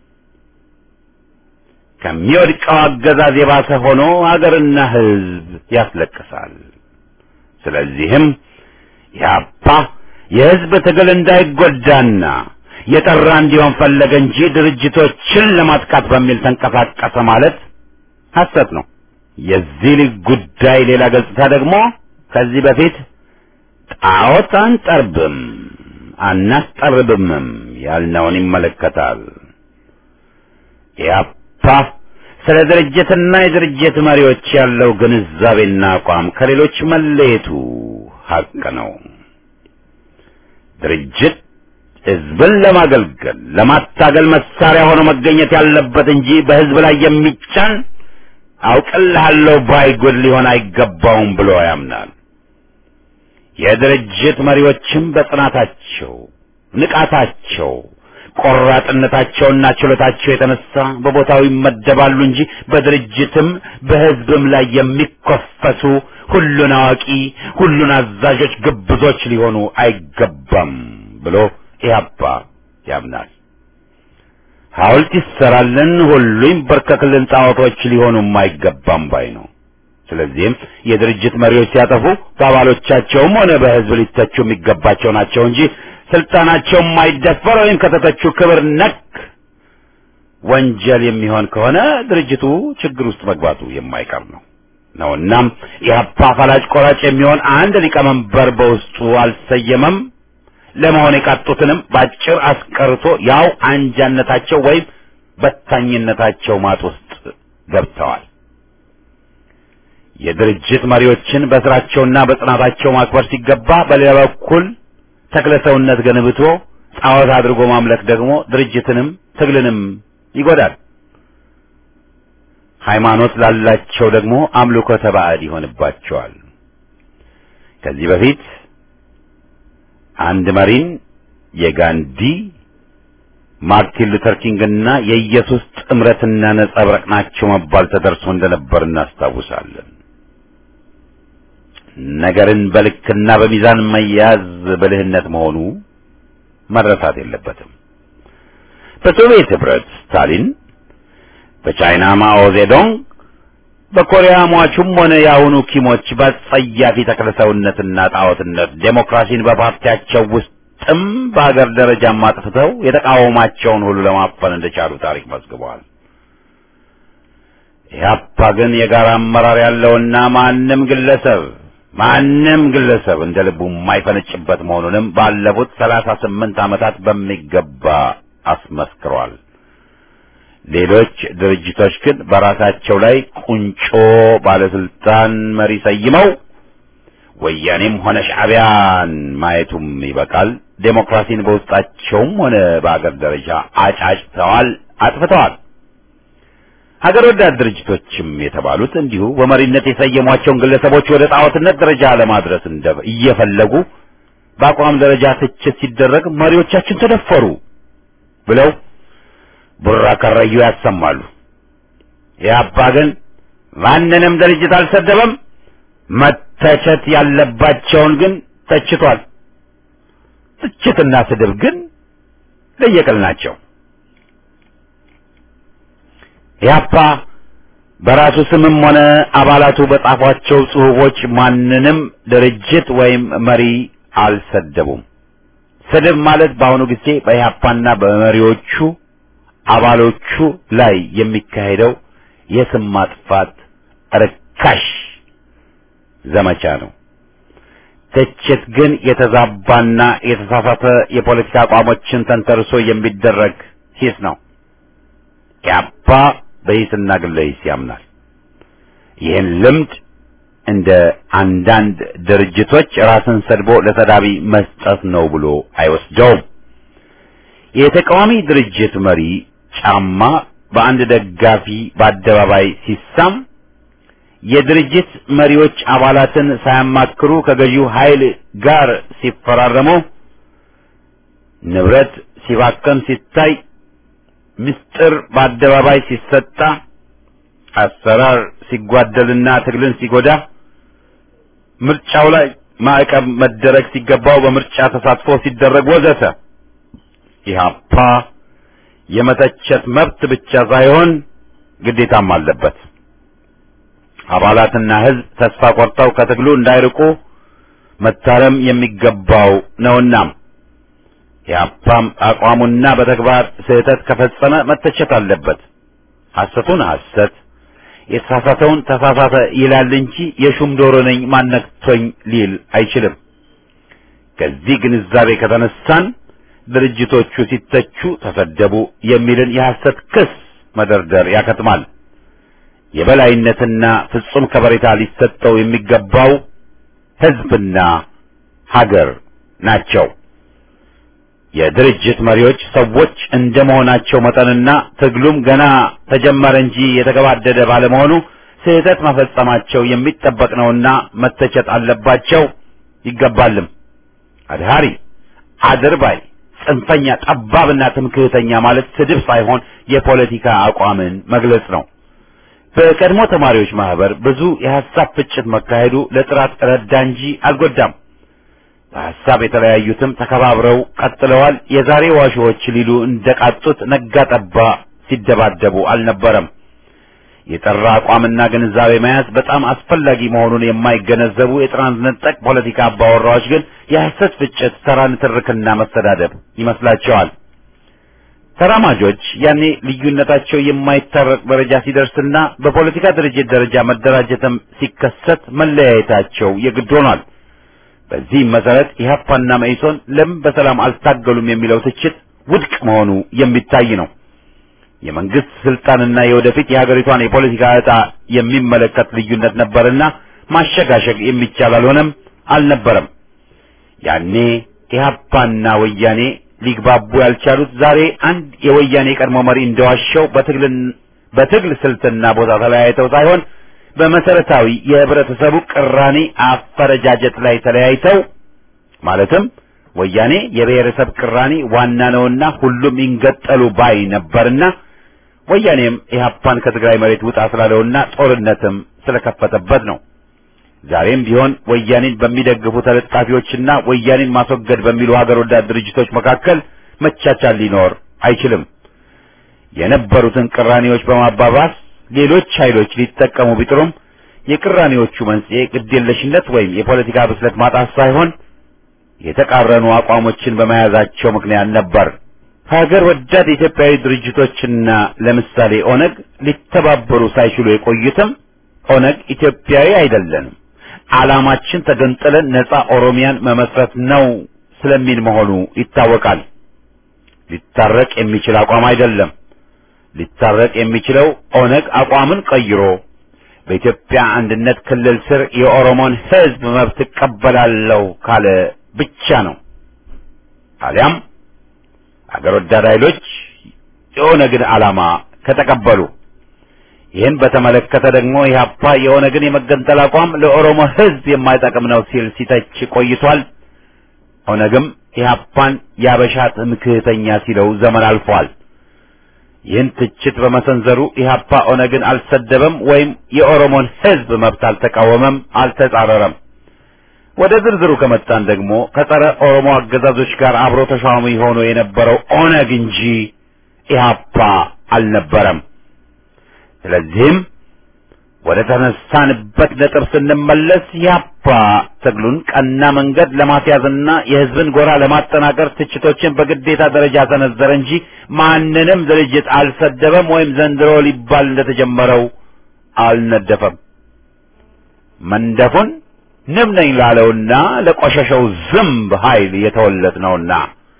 ከሚወድቀው አገዛዝ የባሰ ሆኖ ሀገርና ህዝብ ያስለቅሳል። ስለዚህም ያፓ የህዝብ ትግል እንዳይጎዳና የጠራ እንዲሆን ፈለገ እንጂ ድርጅቶችን ለማጥቃት በሚል ተንቀሳቀሰ ማለት ሐሰት ነው። የዚህ ልጅ ጉዳይ ሌላ ገጽታ ደግሞ ከዚህ በፊት ጣዖት አንጠርብም አናስጠርብምም ያልነውን ይመለከታል። ኢያፓ ስለ ድርጅትና የድርጅት መሪዎች ያለው ግንዛቤና አቋም ከሌሎች መለየቱ ሀቅ ነው። ድርጅት ህዝብን ለማገልገል ለማታገል መሳሪያ ሆኖ መገኘት ያለበት እንጂ በህዝብ ላይ የሚጫን አውቅልሃለሁ ባይጎድ ሊሆን አይገባውም ብሎ ያምናል። የድርጅት መሪዎችም በጽናታቸው፣ ንቃታቸው፣ ቆራጥነታቸውና ችሎታቸው የተነሳ በቦታው ይመደባሉ እንጂ በድርጅትም በህዝብም ላይ የሚኮፈሱ ሁሉን አዋቂ፣ ሁሉን አዛዦች ግብዞች ሊሆኑ አይገባም ብሎ ኢህአፓ ያምናል። ሐውልት ይሰራልን፣ ሁሉ ይንበርከክልን፣ ጣዖቶች ሊሆኑም አይገባም ባይ ነው። ስለዚህም የድርጅት መሪዎች ሲያጠፉ በአባሎቻቸውም ሆነ በህዝብ ሊተቹ የሚገባቸው ናቸው እንጂ ስልጣናቸው የማይደፈር ወይም ከተተቹ ክብር ነክ ወንጀል የሚሆን ከሆነ ድርጅቱ ችግር ውስጥ መግባቱ የማይቀር ነው ነው እናም ኢህአፓ ፈላጭ ቆራጭ የሚሆን አንድ ሊቀመንበር በውስጡ አልሰየመም። ለመሆን የቃጡትንም ባጭር አስቀርቶ ያው አንጃነታቸው ወይም በታኝነታቸው ማጥ ውስጥ ገብተዋል። የድርጅት መሪዎችን በስራቸውና በጽናታቸው ማክበር ሲገባ፣ በሌላ በኩል ተክለሰውነት ገንብቶ ጣዖት አድርጎ ማምለክ ደግሞ ድርጅትንም ትግልንም ይጎዳል። ሃይማኖት ላላቸው ደግሞ አምልኮተ ባዕድ ይሆንባቸዋል። ከዚህ በፊት አንድ መሪን የጋንዲ ማርቲን ሉተር ኪንግና የኢየሱስ ጥምረትና ነጸብራቅ ናቸው መባል ተደርሶ እንደነበር እናስታውሳለን። ነገርን በልክና በሚዛን መያዝ ብልህነት መሆኑ መረሳት የለበትም። በሶቪየት ህብረት ስታሊን፣ በቻይና ማኦ ዜዶንግ፣ በኮሪያ ሟቹም ሆነ የአሁኑ ኪሞች በጸያፊ ተክለሰውነትና ጣዖትነት ዴሞክራሲን በፓርቲያቸው ውስጥም በሀገር ደረጃም አጥፍተው የተቃወማቸውን ሁሉ ለማፈን እንደቻሉ ታሪክ መዝግበዋል። ኢህአፓ ግን የጋራ አመራር ያለውና ማንም ግለሰብ ማንም ግለሰብ እንደ ልቡ የማይፈነጭበት መሆኑንም ባለፉት ሰላሳ ስምንት ዓመታት በሚገባ አስመስክሯል። ሌሎች ድርጅቶች ግን በራሳቸው ላይ ቁንጮ ባለስልጣን መሪ ሰይመው ወያኔም ሆነ ሻዕቢያን ማየቱም ይበቃል። ዴሞክራሲን በውስጣቸውም ሆነ በአገር ደረጃ አጫጭተዋል፣ አጥፍተዋል። ሀገር ወዳድ ድርጅቶችም የተባሉት እንዲሁ በመሪነት የሰየሟቸውን ግለሰቦች ወደ ጣዖትነት ደረጃ ለማድረስ እንደ እየፈለጉ በአቋም ደረጃ ትችት ሲደረግ መሪዎቻችን ተደፈሩ ብለው ቡራ ከረዩ ያሰማሉ። ኢህአፓ ግን ማንንም ድርጅት አልሰደበም። መተቸት ያለባቸውን ግን ተችቷል። ትችትና ስድብ ግን ለየቅል ናቸው። ኢህአፓ በራሱ ስምም ሆነ አባላቱ በጻፏቸው ጽሑፎች ማንንም ድርጅት ወይም መሪ አልሰደቡም። ስድብ ማለት በአሁኑ ጊዜ በኢህአፓና በመሪዎቹ አባሎቹ ላይ የሚካሄደው የስም ማጥፋት ርካሽ ዘመቻ ነው። ትችት ግን የተዛባና የተሳሳተ የፖለቲካ አቋሞችን ተንተርሶ የሚደረግ ሂስ ነው። ኢህአፓ በሂስና ግለ ሂስ ያምናል። ይህን ልምድ እንደ አንዳንድ ድርጅቶች ራስን ሰድቦ ለሰዳቢ መስጠት ነው ብሎ አይወስደውም። የተቃዋሚ ድርጅት መሪ ጫማ በአንድ ደጋፊ በአደባባይ ሲሳም የድርጅት መሪዎች አባላትን ሳያማክሩ ከገዢው ኃይል ጋር ሲፈራረሙ፣ ንብረት ሲባከን ሲታይ፣ ምስጢር በአደባባይ ሲሰጣ፣ አሰራር ሲጓደልና ትግልን ሲጎዳ፣ ምርጫው ላይ ማዕቀብ መደረግ ሲገባው በምርጫ ተሳትፎ ሲደረግ ወዘተ ኢህአፓ የመተቸት መብት ብቻ ሳይሆን ግዴታም አለበት። አባላትና ሕዝብ ተስፋ ቆርጠው ከትግሉ እንዳይርቁ መታረም የሚገባው ነውና ኢህአፓም አቋሙና በተግባር ስህተት ከፈጸመ መተቸት አለበት። ሐሰቱን ሐሰት የተሳሳተውን ተሳሳተ ይላል እንጂ የሹም ዶሮ ነኝ ማነክቶኝ ሊል አይችልም። ከዚህ ግንዛቤ ከተነሳን ድርጅቶቹ ሲተቹ ተሰደቡ የሚልን የሐሰት ክስ መደርደር ያከትማል። የበላይነትና ፍጹም ከበሬታ ሊሰጠው የሚገባው ሕዝብና ሀገር ናቸው። የድርጅት መሪዎች ሰዎች እንደመሆናቸው መጠንና ትግሉም ገና ተጀመረ እንጂ የተገባደደ ባለመሆኑ ስህተት መፈጸማቸው የሚጠበቅ ነውና መተቸት አለባቸው ይገባልም። አድሃሪ፣ አድርባይ፣ ጽንፈኛ፣ ጠባብና ትምክህተኛ ማለት ስድብ ሳይሆን የፖለቲካ አቋምን መግለጽ ነው። በቀድሞ ተማሪዎች ማህበር ብዙ የሐሳብ ፍጭት መካሄዱ ለጥራት ረዳ እንጂ አልጎዳም። በሐሳብ የተለያዩትም ተከባብረው ቀጥለዋል። የዛሬ ዋሾዎች ሊሉ እንደቃጡት ነጋ ጠባ ሲደባደቡ አልነበረም። የጠራ አቋምና ግንዛቤ መያዝ በጣም አስፈላጊ መሆኑን የማይገነዘቡ የጥራን ነጠቅ ፖለቲካ አባወራዎች ግን የሐሰት ፍጭት፣ ተራ ንትርክና መሰዳደብ ይመስላቸዋል። ተራማጆች ያኔ ልዩነታቸው የማይታረቅ ደረጃ ሲደርስና በፖለቲካ ድርጅት ደረጃ መደራጀትም ሲከሰት መለያየታቸው የግድ ሆኗል። በዚህም መሰረት ኢህአፓና መኢሶን ለምን በሰላም አልታገሉም የሚለው ትችት ውድቅ መሆኑ የሚታይ ነው። የመንግስት ስልጣንና የወደፊት የሀገሪቷን የፖለቲካ ዕጣ የሚመለከት ልዩነት ነበርና ማሸጋሸግ የሚቻል አልሆነም አልነበረም። ያኔ ኢህአፓና ወያኔ ሊግባቡ ያልቻሉት ዛሬ አንድ የወያኔ ቀድሞ መሪ እንደዋሸው በትግልን በትግል ስልትና ቦታ ተለያይተው ሳይሆን በመሰረታዊ የህብረተሰቡ ቅራኔ አፈረጃጀት ላይ ተለያይተው ማለትም ወያኔ የብሔረሰብ ቅራኔ ዋና ነውና ሁሉም ይንገጠሉ ባይ ነበርና ወያኔም ኢህአፓን ከትግራይ መሬት ውጣ ስላለውና ጦርነትም ስለከፈተበት ነው። ዛሬም ቢሆን ወያኔን በሚደግፉ ተለጣፊዎችና ወያኔን ማስወገድ በሚሉ ሀገር ወዳድ ድርጅቶች መካከል መቻቻል ሊኖር አይችልም። የነበሩትን ቅራኔዎች በማባባስ ሌሎች ኃይሎች ሊጠቀሙ ቢጥሩም የቅራኔዎቹ መንስኤ ግዴለሽነት ወይም የፖለቲካ ብስለት ማጣት ሳይሆን የተቃረኑ አቋሞችን በመያዛቸው ምክንያት ነበር። ሀገር ወዳድ ኢትዮጵያዊ ድርጅቶችና ለምሳሌ ኦነግ ሊተባበሩ ሳይችሉ የቆዩትም ኦነግ ኢትዮጵያዊ አይደለንም፣ ዓላማችን ተገንጥለን ነጻ ኦሮሚያን መመስረት ነው ስለሚል መሆኑ ይታወቃል። ሊታረቅ የሚችል አቋም አይደለም። ሊታረቅ የሚችለው ኦነግ አቋምን ቀይሮ በኢትዮጵያ አንድነት ክልል ስር የኦሮሞን ሕዝብ መብት እቀበላለሁ ካለ ብቻ ነው። አሊያም አገር ወዳድ ኃይሎች የኦነግን ዓላማ ከተቀበሉ ይህን በተመለከተ ደግሞ ኢህአፓ የኦነግን የመገንጠል አቋም ለኦሮሞ ሕዝብ የማይጠቅም ነው ሲል ሲተች ቆይቷል። ኦነግም ኢህአፓን ያበሻ ትምክህተኛ ሲለው ዘመን አልፏል። ይህን ትችት በመሰንዘሩ ኢህአፓ ኦነግን አልሰደበም ወይም የኦሮሞን ሕዝብ መብት አልተቃወመም፣ አልተጻረረም። ወደ ዝርዝሩ ከመጣን ደግሞ ከጸረ ኦሮሞ አገዛዞች ጋር አብሮ ተሿሚ ሆኖ የነበረው ኦነግ እንጂ ኢህአፓ አልነበረም። ስለዚህም ወደ ተነሳንበት ነጥብ ስንመለስ ኢህአፓ ትግሉን ቀና መንገድ ለማስያዝና የህዝብን ጎራ ለማጠናከር ትችቶችን በግዴታ ደረጃ ሰነዘረ እንጂ ማንንም ድርጅት አልሰደበም ወይም ዘንድሮ ሊባል እንደተጀመረው አልነደፈም። መንደፉን ንብ ነኝ ላለውና ለቆሸሸው ዝምብ ኃይል የተወለድ ነውና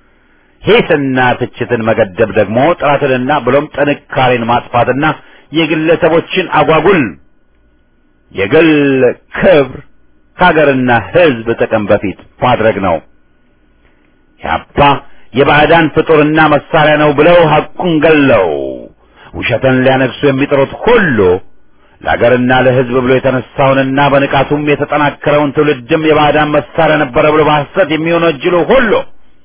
ሂስና ትችትን መገደብ ደግሞ ጥራትንና ብሎም ጥንካሬን ማጥፋትና የግለሰቦችን አጓጉል የግል ክብር ከሀገርና ሕዝብ ጥቅም በፊት ማድረግ ነው። ያፓ የባዕዳን ፍጡርና መሳሪያ ነው ብለው ሐቁን ገለው ውሸትን ሊያነግሱ የሚጥሩት ሁሉ ለሀገርና ለሕዝብ ብሎ የተነሳውንና በንቃቱም የተጠናከረውን ትውልድም የባዕዳን መሳሪያ ነበረ ብሎ በሐሰት የሚወነጅሉ ሁሉ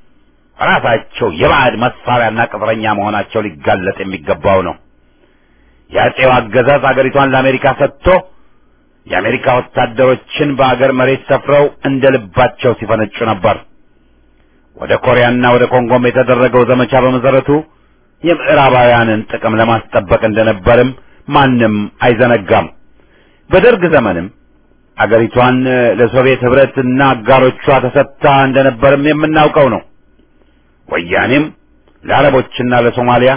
ራሳቸው የባዕድ መሳሪያና ቅጥረኛ መሆናቸው ሊጋለጥ የሚገባው ነው። የአጼው አገዛዝ አገሪቷን ለአሜሪካ ሰጥቶ የአሜሪካ ወታደሮችን በአገር መሬት ሰፍረው እንደ ልባቸው ሲፈነጩ ነበር። ወደ ኮሪያና ወደ ኮንጎም የተደረገው ዘመቻ በመሰረቱ የምዕራባውያንን ጥቅም ለማስጠበቅ እንደነበርም ማንም አይዘነጋም። በደርግ ዘመንም አገሪቷን ለሶቪየት ህብረትና አጋሮቿ ተሰጥታ እንደነበርም የምናውቀው ነው። ወያኔም ለአረቦችና ለሶማሊያ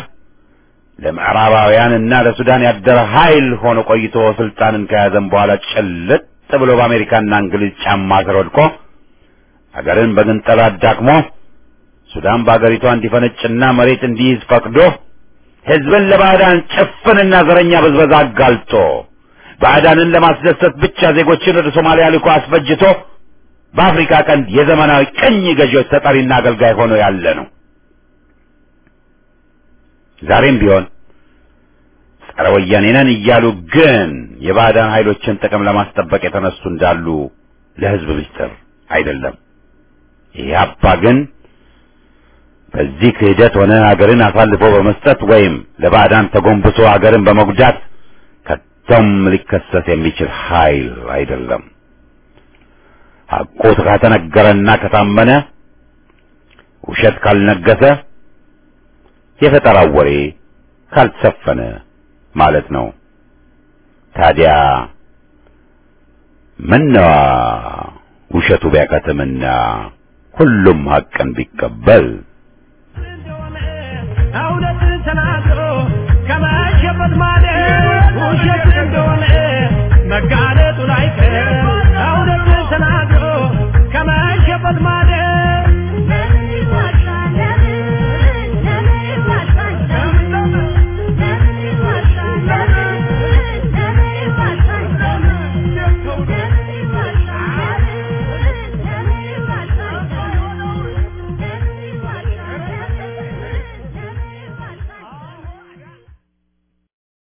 ለምዕራባውያንና ለሱዳን ያደረ ኃይል ሆኖ ቆይቶ ስልጣንን ከያዘም በኋላ ጭልጥ ብሎ በአሜሪካና እንግሊዝ ጫማ ስር ወድቆ አገርን በግንጠላ አዳክሞ ሱዳን በአገሪቷ እንዲፈነጭና መሬት እንዲይዝ ፈቅዶ ህዝብን ለባዕዳን ጭፍንና ዘረኛ ብዝበዛ አጋልጦ ባዕዳንን ለማስደሰት ብቻ ዜጎችን ወደ ሶማሊያ ልኮ አስፈጅቶ በአፍሪካ ቀንድ የዘመናዊ ቅኝ ገዢዎች ተጠሪና አገልጋይ ሆኖ ያለ ነው። ዛሬም ቢሆን ጸረ ወያኔ ነን እያሉ ግን የባዕዳን ኃይሎችን ጥቅም ለማስጠበቅ የተነሱ እንዳሉ ለህዝብ ምስጢር አይደለም። ኢህአፓ ግን በዚህ ክህደት ሆነ ሀገርን አሳልፎ በመስጠት ወይም ለባዕዳን ተጎንብሶ ሀገርን በመጉዳት ከቶም ሊከሰስ የሚችል ኃይል አይደለም። ሐቁ ከተነገረና ከታመነ ውሸት ካልነገሰ የፈጠራው ወሬ ካልተሰፈነ ማለት ነው። ታዲያ ምነዋ ውሸቱ ቢያከትምና ሁሉም ሐቅን ቢቀበል